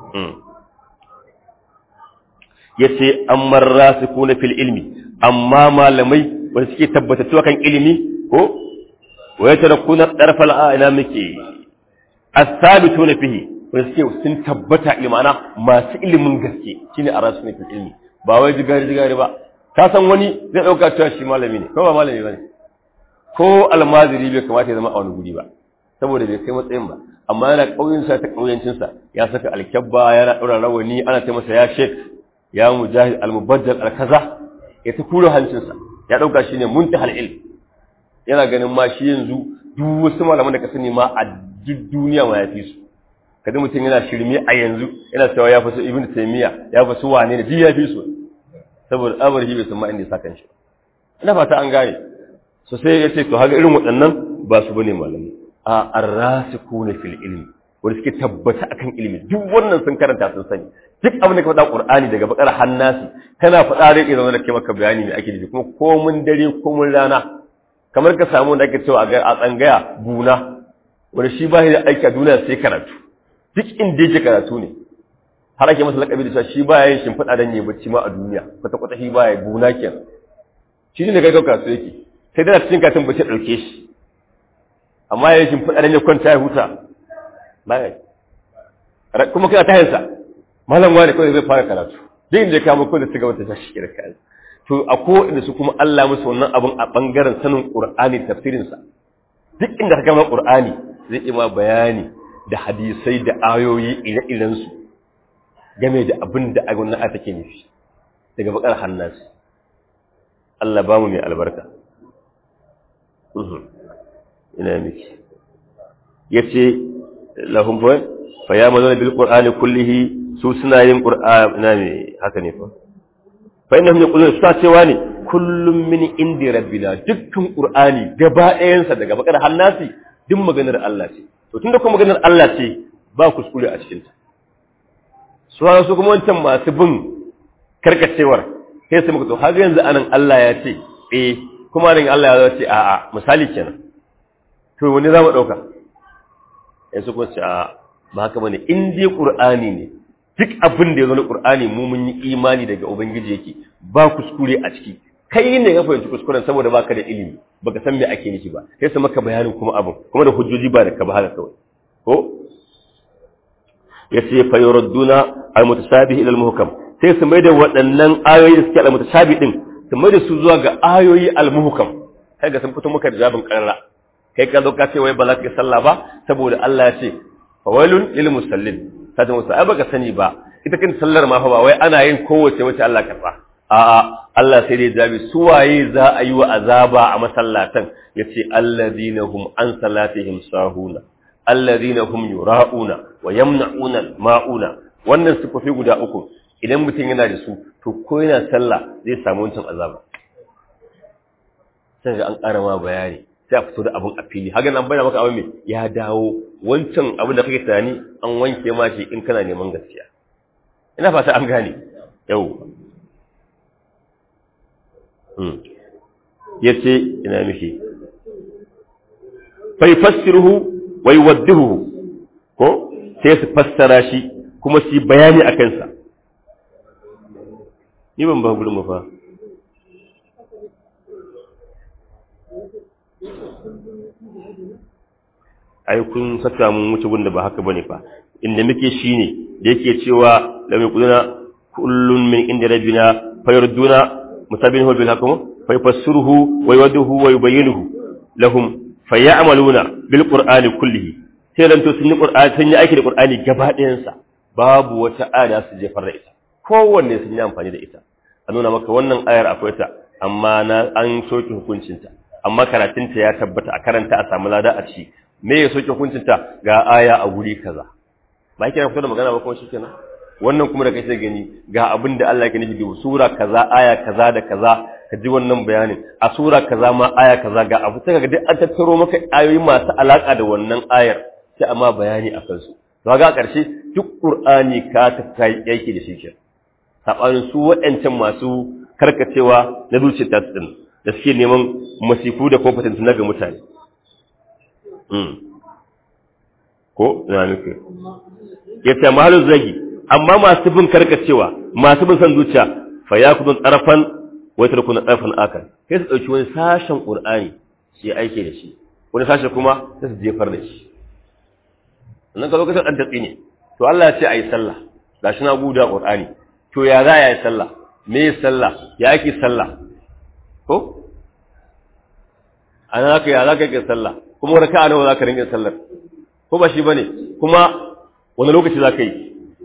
yace ammar rasikuna fil ilmi amma malamai wanda suke tabbatattu kan ilimi ko wa yatarakuna darfal a'la muke as-sabituna fihi wanda suke sun tabbata imana masu ilimin gaske shine arasuna fil ilmi ba wai jigari jigari ba ka san wani zai dauka cewa shi malami ne ko ba malami bane ko almaziri bai kamata ya zama a wani guri ba saboda bai kai matsayin ba amma yana ƙauyensa ta ƙauyencinsa ya saka alkyabba yana ɗaura rawani ana ce masa ya shek ya mujahid almubaddal alkaza ya ta kura hancinsa ya ɗauka shi ne muntahal ilm yana ganin ma shi yanzu duk wasu malaman da ka sani ma a duk duniya ma ya fi su kada mutum yana shirme a yanzu yana cewa ya fi su ibn taymiya ya fi su wane ne duk ya fi su saboda abar shi bai san ma inda ya saka shi ina fata an gane so sai ya ce to haka irin waɗannan ba su bane malamai a arrasikuna fil ilmi wanda suke tabbata akan ilimi duk wannan sun karanta sun sani duk abin da ka faɗa qur'ani daga bakar hannasi kana faɗa rai idan da ke maka bayani me ake nufi kuma komun dare komun rana kamar ka samu da ake cewa a tsangaya buna wanda shi ba da aiki a duniya sai karatu duk inda yake karatu ne har ake masa lakabi da cewa shi baya yin shimfiɗa dan yayi bacci ma a duniya kwata kwata shi baya buna kenan shi ne ga kasu yake sai dai cikin katin bace dauke shi amma yayin shimfiɗa dan ya kwanta ya huta baya kuma kai ta hansa malam wani kawai zai fara karatu duk inda ya kama ko da su ga wata tashi kira kai to a ko inda su kuma Allah musu wannan abun a bangaren sanin Qur'ani tafsirin sa duk inda ka gama Qur'ani zai yi ma bayani da hadisai da ayoyi ire-iren su game da abin da wannan ayata take nufi daga bakar hannasi Allah ba mu mai albarka ina miki yace lahum fa ya mazuna bil qur'ani kullihi su suna yin qur'ani ina ne haka ne fa fa innahum yaqulun suna cewa ne kullum min indi rabbina dukkan qur'ani gaba ɗayan sa daga bakar hannasi duk maganar Allah ce to tunda kuma maganar Allah ce ba kuskure a cikin ta su su kuma wancan masu bin karkacewar sai su muka to har yanzu anan Allah ya ce eh kuma nan Allah ya ce a'a misali kenan to wani za mu dauka sai su kuma ce a'a ba haka bane in dai qur'ani ne duk abin da ya zo na qur'ani mu mun yi imani daga ubangiji yake ba kuskure a ciki kai ne ka fahimci kuskuren saboda baka da ilimi baka san me ake nufi ba sai su maka bayanin kuma abin kuma da hujjoji ba da ka ba haka kawai ko yace fa yuradduna al-mutasabih ila al-muhkam sai su mai da waɗannan ayoyi da suke al-mutasabih din su mai da su zuwa ga ayoyi al-muhkam kai ga sun fito maka da jabin karara kai ka zo ka ce wai ba za ka yi sallah ba saboda Allah ya ce fawailun lil musallin ta ce musu ai baka sani ba ita kin sallar ma fa ba wai ana yin kowace wace Allah karba a'a Allah sai dai jabi su waye za a yi wa azaba a masallatan yace alladhina hum an salatihim sahuna alladhina hum yura'una wa yamna'una ma'una wannan sifofi guda uku idan mutum yana da su to ko yana sallah zai samu wancan azaba sai an ƙara ma bayani sai a fito da abin a fili haka nan bayyana maka abin mai ya dawo wancan abin da kake tunani an wanke ma shi in kana neman gaskiya ina fata an gane yau yace ina mishi fa yafassiruhu wa yuwaddihu ko sai su fassara shi kuma su bayani a kansa ni ban ba gurin mu fa ai kun saka mun wuce gunda ba haka bane fa inda muke shine da yake cewa la mai kuduna kullun min inda rabbina fayurduna musabbihu bil hakum fayafassiruhu wa yuwaddihu wa yubayyinuhu lahum fayamaluna bil qur'ani kullihi sai dan to sun yi qur'ani sun yi aiki da qur'ani gaba ɗayan sa babu wata aya su jefar da ita kowanne sun yi amfani da ita a nuna maka wannan ayar akwai ta amma na an soke hukuncinta amma karatunta ya tabbata a karanta a samu lada a ci me ya soke hukuncinta ga aya a guri kaza ba yake fito da magana ba kuma shikenan wannan kuma da kai sai gani ga abin da Allah yake nufi da sura kaza aya kaza da kaza ka ji wannan bayanin a sura kaza ma aya kaza ga abu sai ga duk an tattaro maka ayoyi masu alaka da wannan ayar sai amma bayani a kansu to ga ƙarshe duk qur'ani ka ta kai yake da shi ke sabanin su waɗancan masu karkacewa na zuciyar ta din da suke neman masifu da competent na ga mutane ko na nufi ya ce mahalin zagi amma masu bin karkacewa masu bin san zuciya fa ya kudin tsarafan wai tarku na tsarafan akan sai su ɗauki wani sashen ƙur'ani su yi aiki da shi wani sashen kuma sai su jefar da shi sannan ka lokacin ɗan tatsi ne to Allah ya ce a yi sallah ga shi na guda ƙur'ani to ya za a yi sallah me yi sallah ya ake sallah ko a nan haka ya za ka yi sallah kuma wani ka'a nawa za ka rinƙin sallar ko ba shi ba ne kuma wani lokaci za ka yi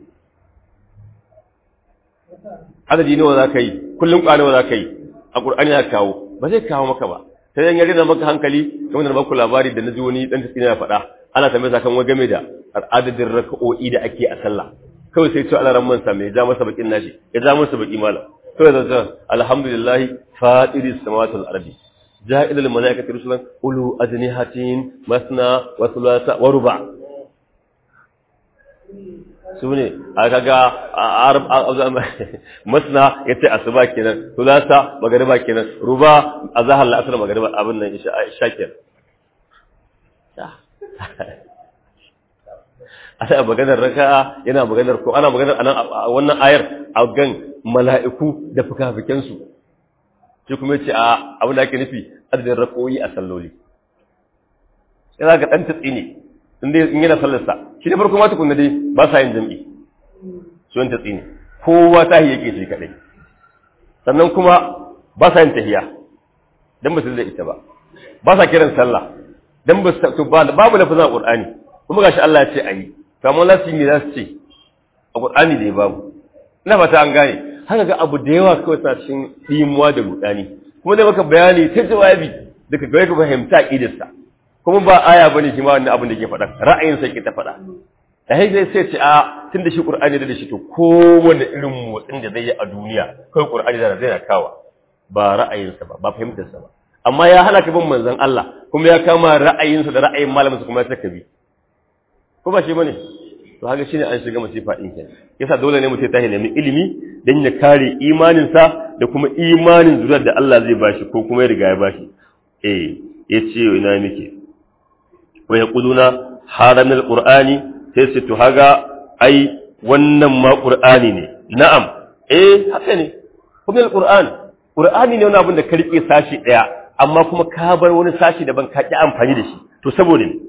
adadi nawa za ka yi kullum ƙwa nawa za ka yi a ƙur'ani ya kawo ba zai kawo maka ba sai yan yare da maka hankali kamar da baku labari da na ji wani ɗan tafiya ya faɗa ana tambaye sa kan wani game da adadin raka'o'i da ake a sallah kawai sai ce Allah ran mansa mai ja masa bakin nashi ya ja masa baki malam kawai zai ce alhamdulillah fatiris samawati wal ardi جاء إلى الملائكة رسلا أولو أجنحة مثنى وثلاث وربع sune a kaga masna yace asuba kenan sulasa magariba kenan ruba azhar la'asr magariba abin nan isha kenan ana maganar raka'a yana maganar ko ana maganar anan a wannan ayar a gan mala'iku da fukafiken su shi kuma yace a abin da ake nufi adadin rakoyi a salloli sai za ga dan tatsi ne in dai in yana sallar sa shi ne farko ma tukunna dai ba sa yin jami'i su yan tatsi ne kowa tahi yake shi kadai sannan kuma ba sa yin tahiya dan ba su da ita ba ba sa kiran sallah dan ba su babu lafazin qur'ani kuma gashi Allah ya ce ayi kamar lafi me za su ce a qur'ani da babu ina fata an gane haka ga abu da yawa kawai suna cikin dimuwa da rudani kuma da maka bayani ta jawabi daga gare ka fahimta aqidarsa kuma ba aya bane shi ma wannan abin da ke faɗa ra'ayin sa ke ta faɗa da sai sai sai ce a tunda shi qur'ani da shi to kowanne irin motsin da zai yi a duniya kai qur'ani da zai na kawa ba ra'ayinsa ba ba fahimtarsa ba amma ya hana ka bin manzon Allah kuma ya kama ra'ayinsa da ra'ayin malaminsa kuma ya saka bi ko ba shi bane to haka shine an shiga masifa din kenan yasa dole ne mutum ta nemi ilimi dan ya kare imaninsa da kuma imanin zuriyar da Allah zai bashi ko kuma ya riga ya bashi eh yace ina miki wa yaquluna haram alqur'ani sai su to haga ai wannan ma qur'ani ne na'am eh haka ne kuma alqur'ani qur'ani ne wani abin da ka rike sashi daya amma kuma ka bar wani sashi daban ka ki amfani da shi to saboda ne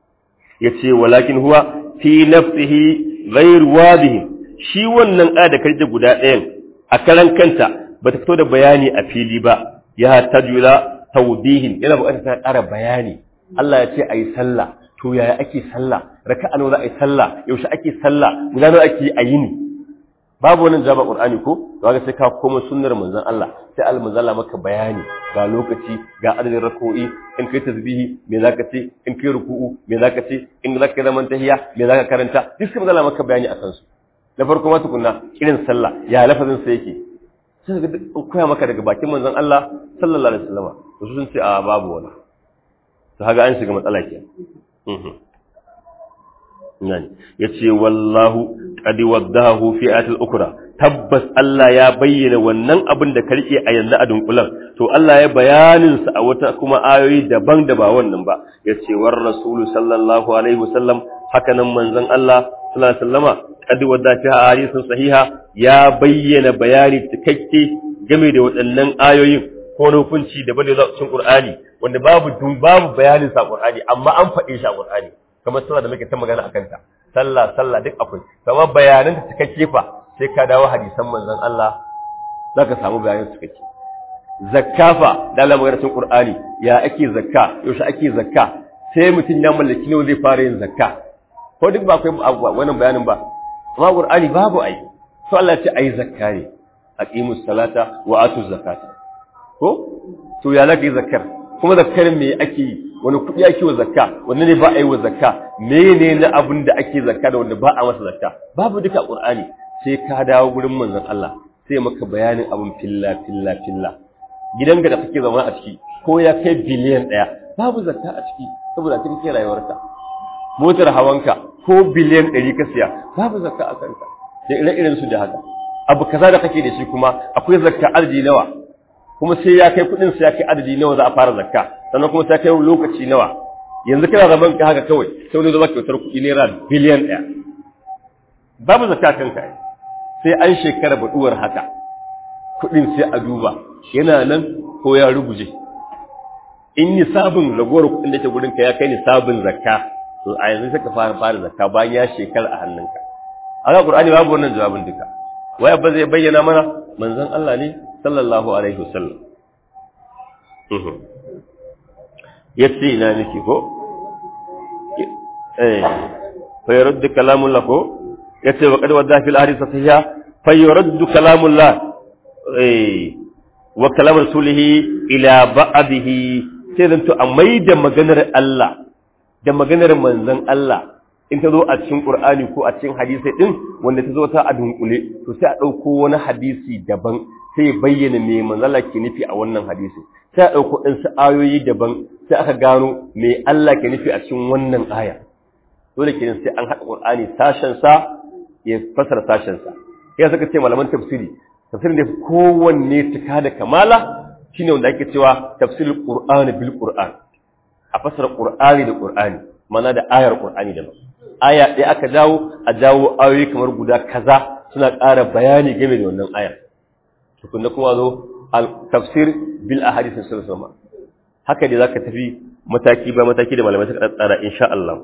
yace walakin huwa fi nafsihi ghayr wadih shi wannan aya da karje guda ɗayan a karan kanta bata fito da bayani a fili ba ya tajula tawdihin yana buƙatar ta ƙara bayani Allah ya ce ayi sallah to yaya ake sallah raka'a nawa za a yi sallah yaushe ake sallah guda nawa ake a yini babu wannan jaba qur'ani ko to ga sai ka koma sunnar manzon Allah sai al manzon Allah maka bayani ga lokaci ga adadin rak'o'i in kai tasbihi me zaka ce in kai ruku'u me zaka ce in zaka zaman tahiyya me zaka karanta duk sai manzon Allah maka bayani akan su na farko ma tukunna irin sallah ya lafazin sa yake sai ga koya maka daga bakin manzon Allah sallallahu alaihi wasallam to sun ce a babu wani to haga an shiga matsala ke yani yace wallahu qad waddahu fi ayatil ukra tabbas Allah ya bayyana wannan abin da karke a yanzu a dunkulan to Allah ya bayanin sa a wata kuma ayoyi daban da ba wannan ba yace war rasulu sallallahu alaihi wasallam haka nan manzon Allah sallallahu alaihi wasallama qad wadda fi hadisin sahiha ya bayyana bayani cikakke game da waɗannan ayoyin ko na hukunci daban da cikin Qur'ani wanda babu babu bayanin sa Qur'ani amma an faɗe shi a Qur'ani kamar sallah da muke ta magana akan ta sallah sallah duk akwai kamar bayanan ta cikakke fa sai ka dawo hadisan manzon Allah zaka samu bayanan cikakke zakka fa da Allah magana cikin Qur'ani ya ake zakka yaushe ake zakka sai mutum ya mallaki ne zai fara yin zakka ko duk ba akwai wannan bayanin ba amma Qur'ani babu ai to Allah ya ce ai zakka ne aqimus salata wa atuz zakata ko to ya zaka yi zakkar kuma zakkar me ake yi wani kuɗi ake wa zakka wanda ne ba a yi wa zakka mene na abin da ake zakka da wanda ba a masa zakka babu duka qur'ani sai ka dawo gurin manzon Allah sai maka bayanin abin filla filla filla gidanka da kake zama a ciki ko ya kai biliyan ɗaya babu zakka a ciki saboda cikin kake rayuwarka motar hawanka ko biliyan ɗari ka siya babu zakka a kanka da ire-iren su da haka abu kaza da kake da shi kuma akwai zakka arji nawa kuma sai ya kai kudin sai ya kai adadi nawa za a fara zakka sannan kuma sai kai lokaci nawa yanzu kana zaman ka haka kawai sai wani zama kyautar kuɗi naira biliyan ɗaya babu zakka kanka sai an shekara baduwar haka kuɗin sai a duba yana nan ko ya ruguje in ni sabon ragowar kuɗin da ke gurin ka ya kai ni sabon zakka to a yanzu sai ka fara fara zakka bayan ya shekara a hannunka a ga qur'ani babu wannan jawabin duka waya ba zai bayyana mana manzon Allah ne sallallahu alaihi wasallam yace ina nake ko eh fa yurad kalamullah ko yace wa qad wadda fil hadith sahiha fa yurad kalamullah eh wa kalam rasulihi ila ba'dihi sai zan to a maida maganar Allah da maganar manzon Allah in ta zo a cikin Qur'ani ko a cikin hadisi din wanda ta zo ta a dunkule to sai a dauko wani hadisi daban sai bayyana me manzala ke nufi a wannan hadisi sai a ɗauko ɗansu ayoyi daban sai aka gano me Allah ke nufi a cikin wannan aya dole kenan sai an haɗa Qur'ani sashen sa ya fasara sashen sa ya saka ce malaman tafsiri tafsirin da kowanne cika da kamala shine wanda ake cewa tafsirul Qur'ani bil Qur'an a fasara Qur'ani da Qur'ani mana da ayar Qur'ani da aya ɗaya aka jawo a jawo ayoyi kamar guda kaza suna ƙara bayani game da wannan ayar tukunna kuma zo al-tafsir bil ahadith sallallahu haka dai zaka tafi mataki ba mataki da malamai suka tsara insha Allah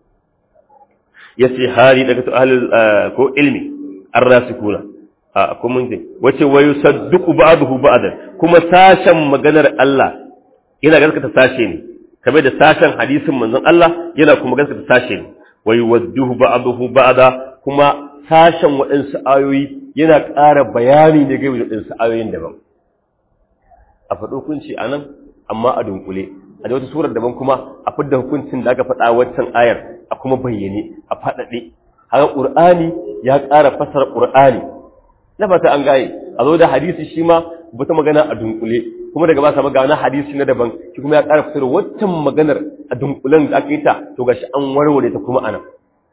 yace hali daga to ahlul ko ilmi ar-rasikuna a ko mun ce wace wayu sadduqu ba'dahu ba'dan kuma sashen maganar Allah yana gaskata sashe ne kamar da sashen hadisin manzon Allah yana kuma gaskata sashe ne wayu wadduhu ba'dahu ba'da kuma sashen waɗansu ayoyi yana ƙara bayani ne game da waɗansu ayoyin daban a faɗo hukunci a nan amma a dunkule a da wata surar daban kuma a fidda hukuncin da aka faɗa waccan ayar a kuma bayyane a faɗaɗe haka ƙur'ani ya ƙara fasara ƙur'ani na fata an gaye a zo da hadisi shi ma wata magana a dunkule kuma daga ba sa magana hadisi na daban shi kuma ya ƙara fitar waccan maganar a dunkulen da aka yi ta to gashi an warware ta kuma anan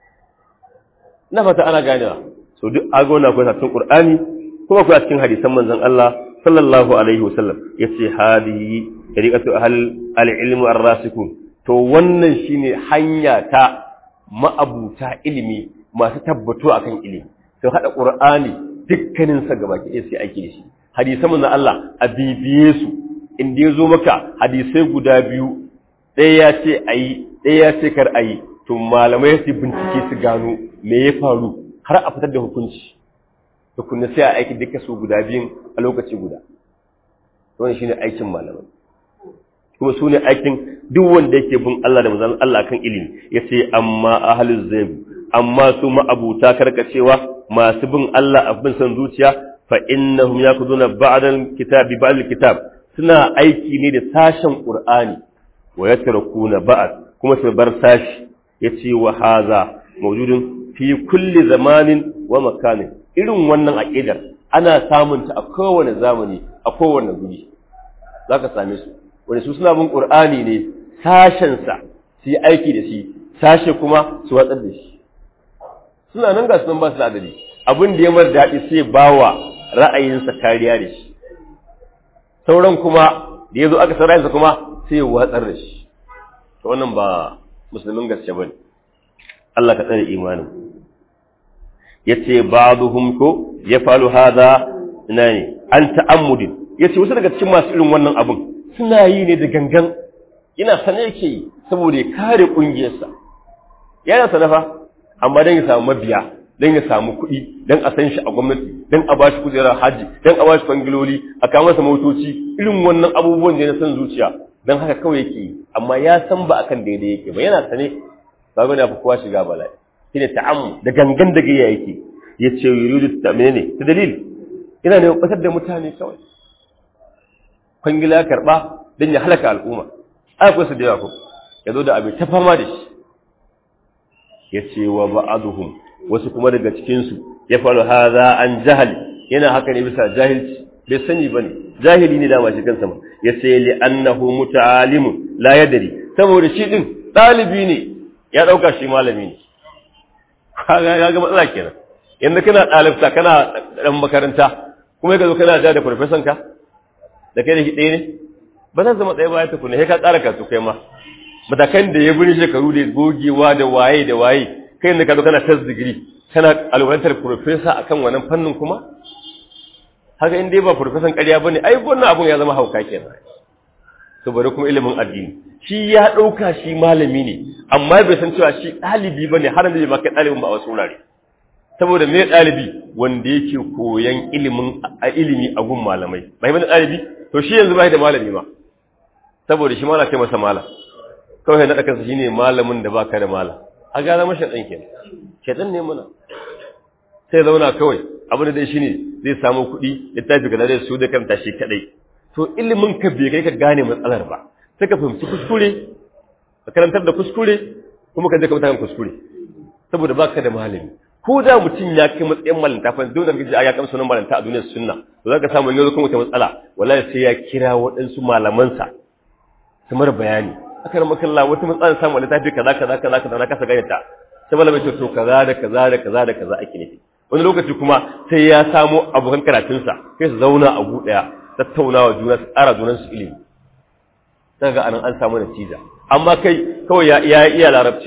na fata ana ganewa so duk agona akwai cikin qur'ani kuma akwai cikin hadisan manzon Allah sallallahu alaihi wasallam yace hadihi tariqatu ahl al-ilm ar-rasikun to wannan shine hanya ta ma'abuta ilimi masu tabbato akan ilimi to hada qur'ani dukkanin sa gaba ke sai aiki da shi hadisan manzon Allah a bibiye su inda ya zo maka hadisai guda biyu ɗaya ya ce ayi ɗaya ya ce kar ayi to malamai su bincike su gano me ya faru har a fitar da hukunci tukunna sai a aiki duka su guda biyun a lokaci guda wannan shine aikin malamai kuma su ne aikin duk wanda yake bin Allah da manzon Allah kan ilimi yace amma ahlul zayb amma su ma'abuta karkacewa masu bin Allah a bin san zuciya fa innahum yakuduna ba'dal kitabi ba'dal kitab suna aiki ne da sashen qur'ani wa yatrakuna ba'd kuma su bar sashi yace wa haza mawjudun fi kulli zamanin wa makanin irin wannan aqidar ana samun ta a kowane zamani a kowane guri zaka same su wanda su suna bin qur'ani ne sashen sa su yi aiki da shi sashe kuma su watsar da shi suna nan ga sunan ba su da adali abin da ya mar daɗi sai bawa ra'ayinsa kariya da shi sauran kuma da ya zo aka san ra'ayinsa kuma sai ya watsar da shi to wannan ba musulmin gaske bane Allah ka tsare imanin yace ba'dhum ko yafalu hadha nani an ta'ammudin yace wasu daga cikin masu irin wannan abun suna yi ne da gangan yana sane yake yi saboda ya kare kungiyarsa yana sanafa amma dan ya samu mabiya dan ya samu kuɗi dan a san shi a gwamnati dan a bashi kujerar haji dan a bashi kwangiloli a kawo masa motoci irin wannan abubuwan da na san zuciya dan haka kawai yake yi amma ya san ba akan daidai yake ba yana sane ba ga da kowa shiga bala'i shine ta'ammu da gangan da gayya yake yace yuridu ta menene ta dalil ina ne batar da mutane kawai kwangila karba dan ya halaka al'umma ai ko su da yawa ko yazo da abin ta fama da shi yace wa ba'aduhum wasu kuma daga cikin su ya faru hadha an jahal yana haka ne bisa jahilci bai sani bane jahili ne dama shi kansa ma yace li annahu muta'alimun la yadri saboda shi din dalibi ne ya ɗauka shi malami ne ya ga matsala kenan yadda kana ɗalibta kana ɗan makaranta kuma ka zo kana ja da farfesan ka da kai da shi ɗaya ne ba zan zama ɗaya baya tukuna sai ka ƙara kasu kai ma matakan da ya bini shekaru da gogewa da waye da waye kai da ka zo kana tas digiri kana alwalantar farfesa akan wannan fannin kuma haka in dai ba farfesan ƙarya bane ai wannan abun ya zama hauka kenan saboda kuma ilimin addini shi ya ɗauka shi malami ne amma bai san cewa shi ɗalibi ba ne har da ba kai ɗalibin ba a wasu wurare saboda me ɗalibi wanda yake koyan ilimin a ilimi a gun malamai bai bane ɗalibi to shi yanzu bai da malami ma saboda shi mala kai masa mala kawai na kansa shine malamin da baka da mala a ga zama shaɗan kenan shaɗan ne muna sai zauna kawai abin da dai shine zai samu kuɗi littafi kaza zai su da kanta shi kadai to ilimin ka bai kai ka gane matsalar ba sai ka fahimci kuskure ka karantar da kuskure kuma ka je ka mutakan kuskure saboda baka da malami ko da mutum ya kai matsayin malanta fa dole ka ji ya kamsa sunan malanta a duniyar sunna to zaka samu yanzu kuma wata matsala wallahi sai ya kira waɗansu malamansa su mara bayani aka rama kalla wata matsala samu wani tafi kaza kaza kaza kaza na kasa gane ta sai malamai ce to kaza da kaza da kaza da kaza ake nufi wani lokaci kuma sai ya samo abokan karatunsa kai su zauna a gu ɗaya tattaunawa juna su ƙara junan su ilimi sai ga anan an samu natija amma kai kawai ya iya iya larabci ne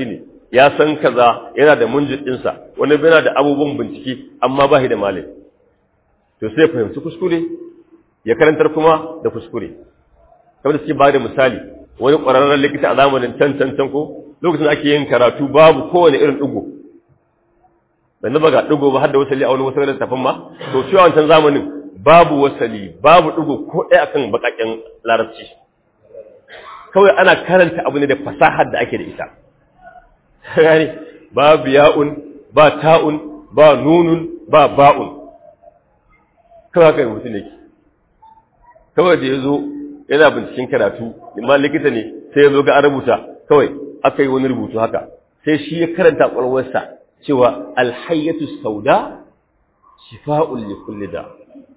ya san kaza yana da munjin ɗinsa wani yana da abubuwan bincike amma ba shi da malami to sai ya fahimci kuskure ya karantar kuma da kuskure kamar da suke ba da misali wani ƙwararren likita a zamanin can can can ko lokacin da ake yin karatu babu kowane irin ɗigo bai na ga ɗigo ba har da wasali a wani wasu da tafin ma to cewa wancan zamanin babu wasali babu ɗigo ko ɗaya akan baƙaƙen larabci kawai ana karanta abu ne da fasahar da ake da ita gani babu ya'un ba ta'un ba nunun ba ba'un kawai haka mutum ne kawai da ya zo yana binciken karatu imma likita ne sai ya zo ga an rubuta kawai aka yi wani rubutu haka sai shi ya karanta ƙwarwarsa cewa alhayyatu sauda shifa'un li kulli da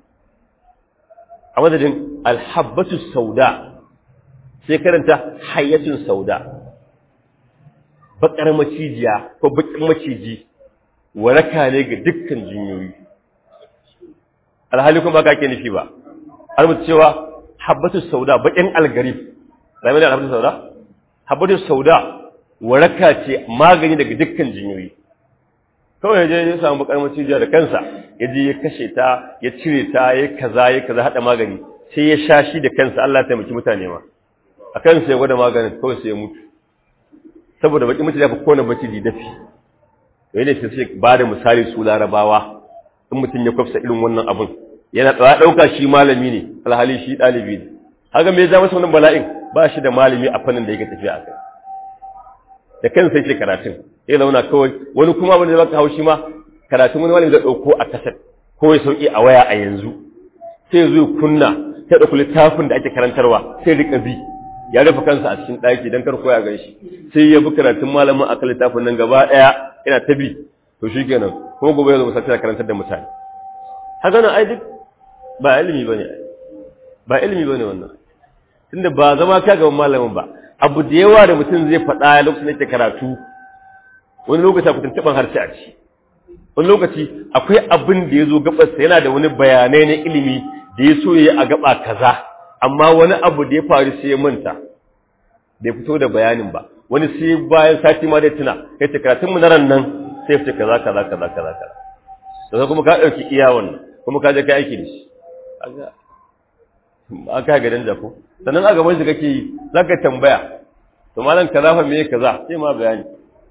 a madadin alhabbatu sauda sai karanta hayyatun sauda bakar macijiya ko bakin maciji waraka ne ga dukkan jinyoyi alhali kuma ba ka ke nufi ba an mutu cewa habbatu sauda bakin algarif ba mai da habbatu sauda habbatu sauda waraka ce magani daga dukkan jinyoyi kawai je ya samu bakar macijiya da kansa ya je ya kashe ta ya cire ta ya kaza ya kaza hada magani sai ya sha shi da kansa Allah ya taimaki mutane ma a kansa ya gwada maganin kawai sai ya mutu saboda baki mutu ya fi kone maciji dafi wai ne sai ba da misali su larabawa in mutum ya kwafsa irin wannan abin yana tsara ɗauka shi malami ne alhali shi ɗalibi ne haka me ya ja masa wannan bala'in ba shi da malami a fannin da yake tafiya a kai da kansa yake karatun ya zauna kawai wani kuma wani da baka haushi ma karatun wani malami zai ɗauko a kasar ko ya sauki a waya a yanzu sai zo kunna sai ɗauki littafin da ake karantarwa sai rika bi ya rufe kansa a cikin ɗaki don kar koya gan shi sai ya bi karatun malamin a kan littafin nan gaba ɗaya yana ta bi to shi kenan kuma gobe ya zo musamman karantar da mutane haka nan ai duk ba ilimi ba ne ba ilimi ba ne wannan tunda ba zama ka gaban malamin ba abu da yawa da mutum zai faɗa lokacin da yake karatu wani lokaci akwai tuntuɓan harshe a ci wani lokaci akwai abin da ya zo gabarsa yana da wani bayanai na ilimi da ya so ya yi a gaba kaza amma wani abu da ya faru sai ya manta bai fito da bayanin ba wani sai bayan sati ma dai tuna kai ta karatun mu na ran nan sai ya kaza kaza kaza kaza kaza to kuma ka dauki iya wannan kuma ka je ka aiki da shi kaga aka ga dan ko sannan a gaban shi kake yi zaka tambaya to malam kaza fa me kaza sai ma bayani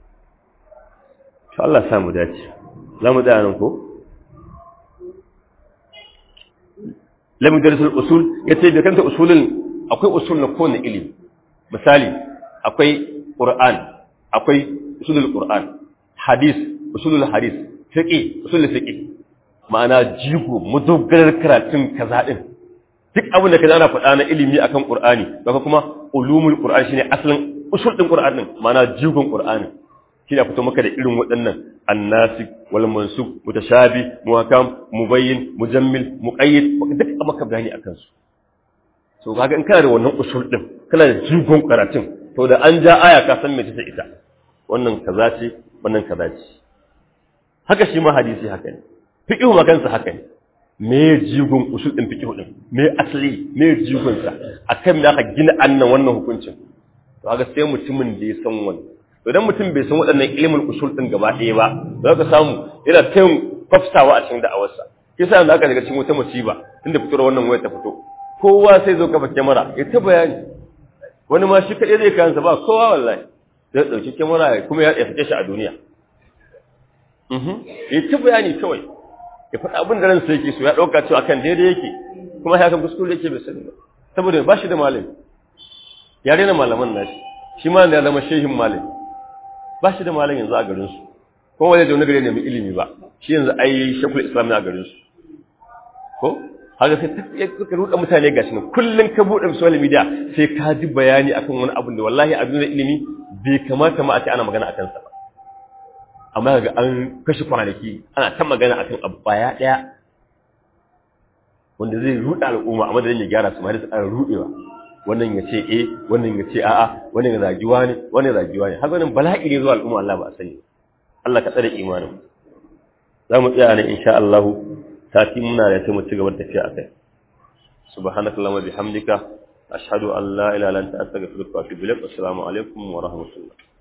to Allah ya samu dace za mu tsaya nan ko lamin darasul usul yace bai kanta usulin akwai usul na kowane ilimi misali akwai qur'an akwai usulul qur'an hadis usulul hadis fiqi usulul fiqi ma'ana jigo mudogarar karatun kaza din duk abin da kaza ana faɗa na ilimi akan qur'ani daga kuma ulumul qur'an shine asalin usul din qur'an din ma'ana jigon qur'ani shine fito maka da irin waɗannan annasik wal mansub mutashabi muhakam mubayyin mujammil muqayyid duk a maka bayani akan su so kaga in kana da wannan usul din kana da jigon karatun to da an ja aya ka san me ta ita wannan kaza ce wannan kaza ce haka shi ma hadisi haka ne fiqhu ma kansa haka ne me jigon usul din fiqhu din me asali me jigon sa akan me aka gina annan wannan hukuncin to kaga sai mutumin da ya san wannan idan mutum bai san waɗannan ilimin usul ɗin gaba ɗaya ba za ka samu yana ta yin kwafsawa a cikin da'awarsa kisa yanzu aka daga cikin wata musiba tunda fitar wannan waya ta fito kowa sai zo kafa kyamara ya ta bayani wani ma shi kaɗai zai kayansa ba kowa wallahi zai ɗauki kyamara kuma ya fice shi a duniya ya ta bayani kawai ya faɗa abin da ransa yake so ya ɗauka cewa kan daidai yake kuma ya kan kuskure yake bai sani ba saboda ba shi da malami ya rena malaman nashi shi ma ya zama shehin malami ba shi da malam yanzu a garinsu ko wani da wani gari ne mai ilimi ba shi yanzu ai shakul islam a garinsu ko haka sai ta suka ruɗa mutane gashi nan kullum ka buɗe social media sai ka ji bayani akan wani abu da wallahi a duniyar ilimi bai kamata ma a ce ana magana akan sa ba amma ga an kashe kwanaki ana ta magana akan abu baya ɗaya wanda zai ruɗa al'umma a madadin ya gyara su ma da su ƙara ruɗewa wannan ya ce eh wannan ya ce a'a wannan ya zagi wani wannan ya zagi wani haka nan bala'i ne zuwa al'umma Allah ba a sani Allah ka tsare imanin za mu tsaya ne insha Allah sati muna da sai mu ci gaba da tafiya akai subhanakallahumma bihamdika ashhadu an la ilaha illa anta astaghfiruka wa atubu ilaik assalamu alaikum wa rahmatullah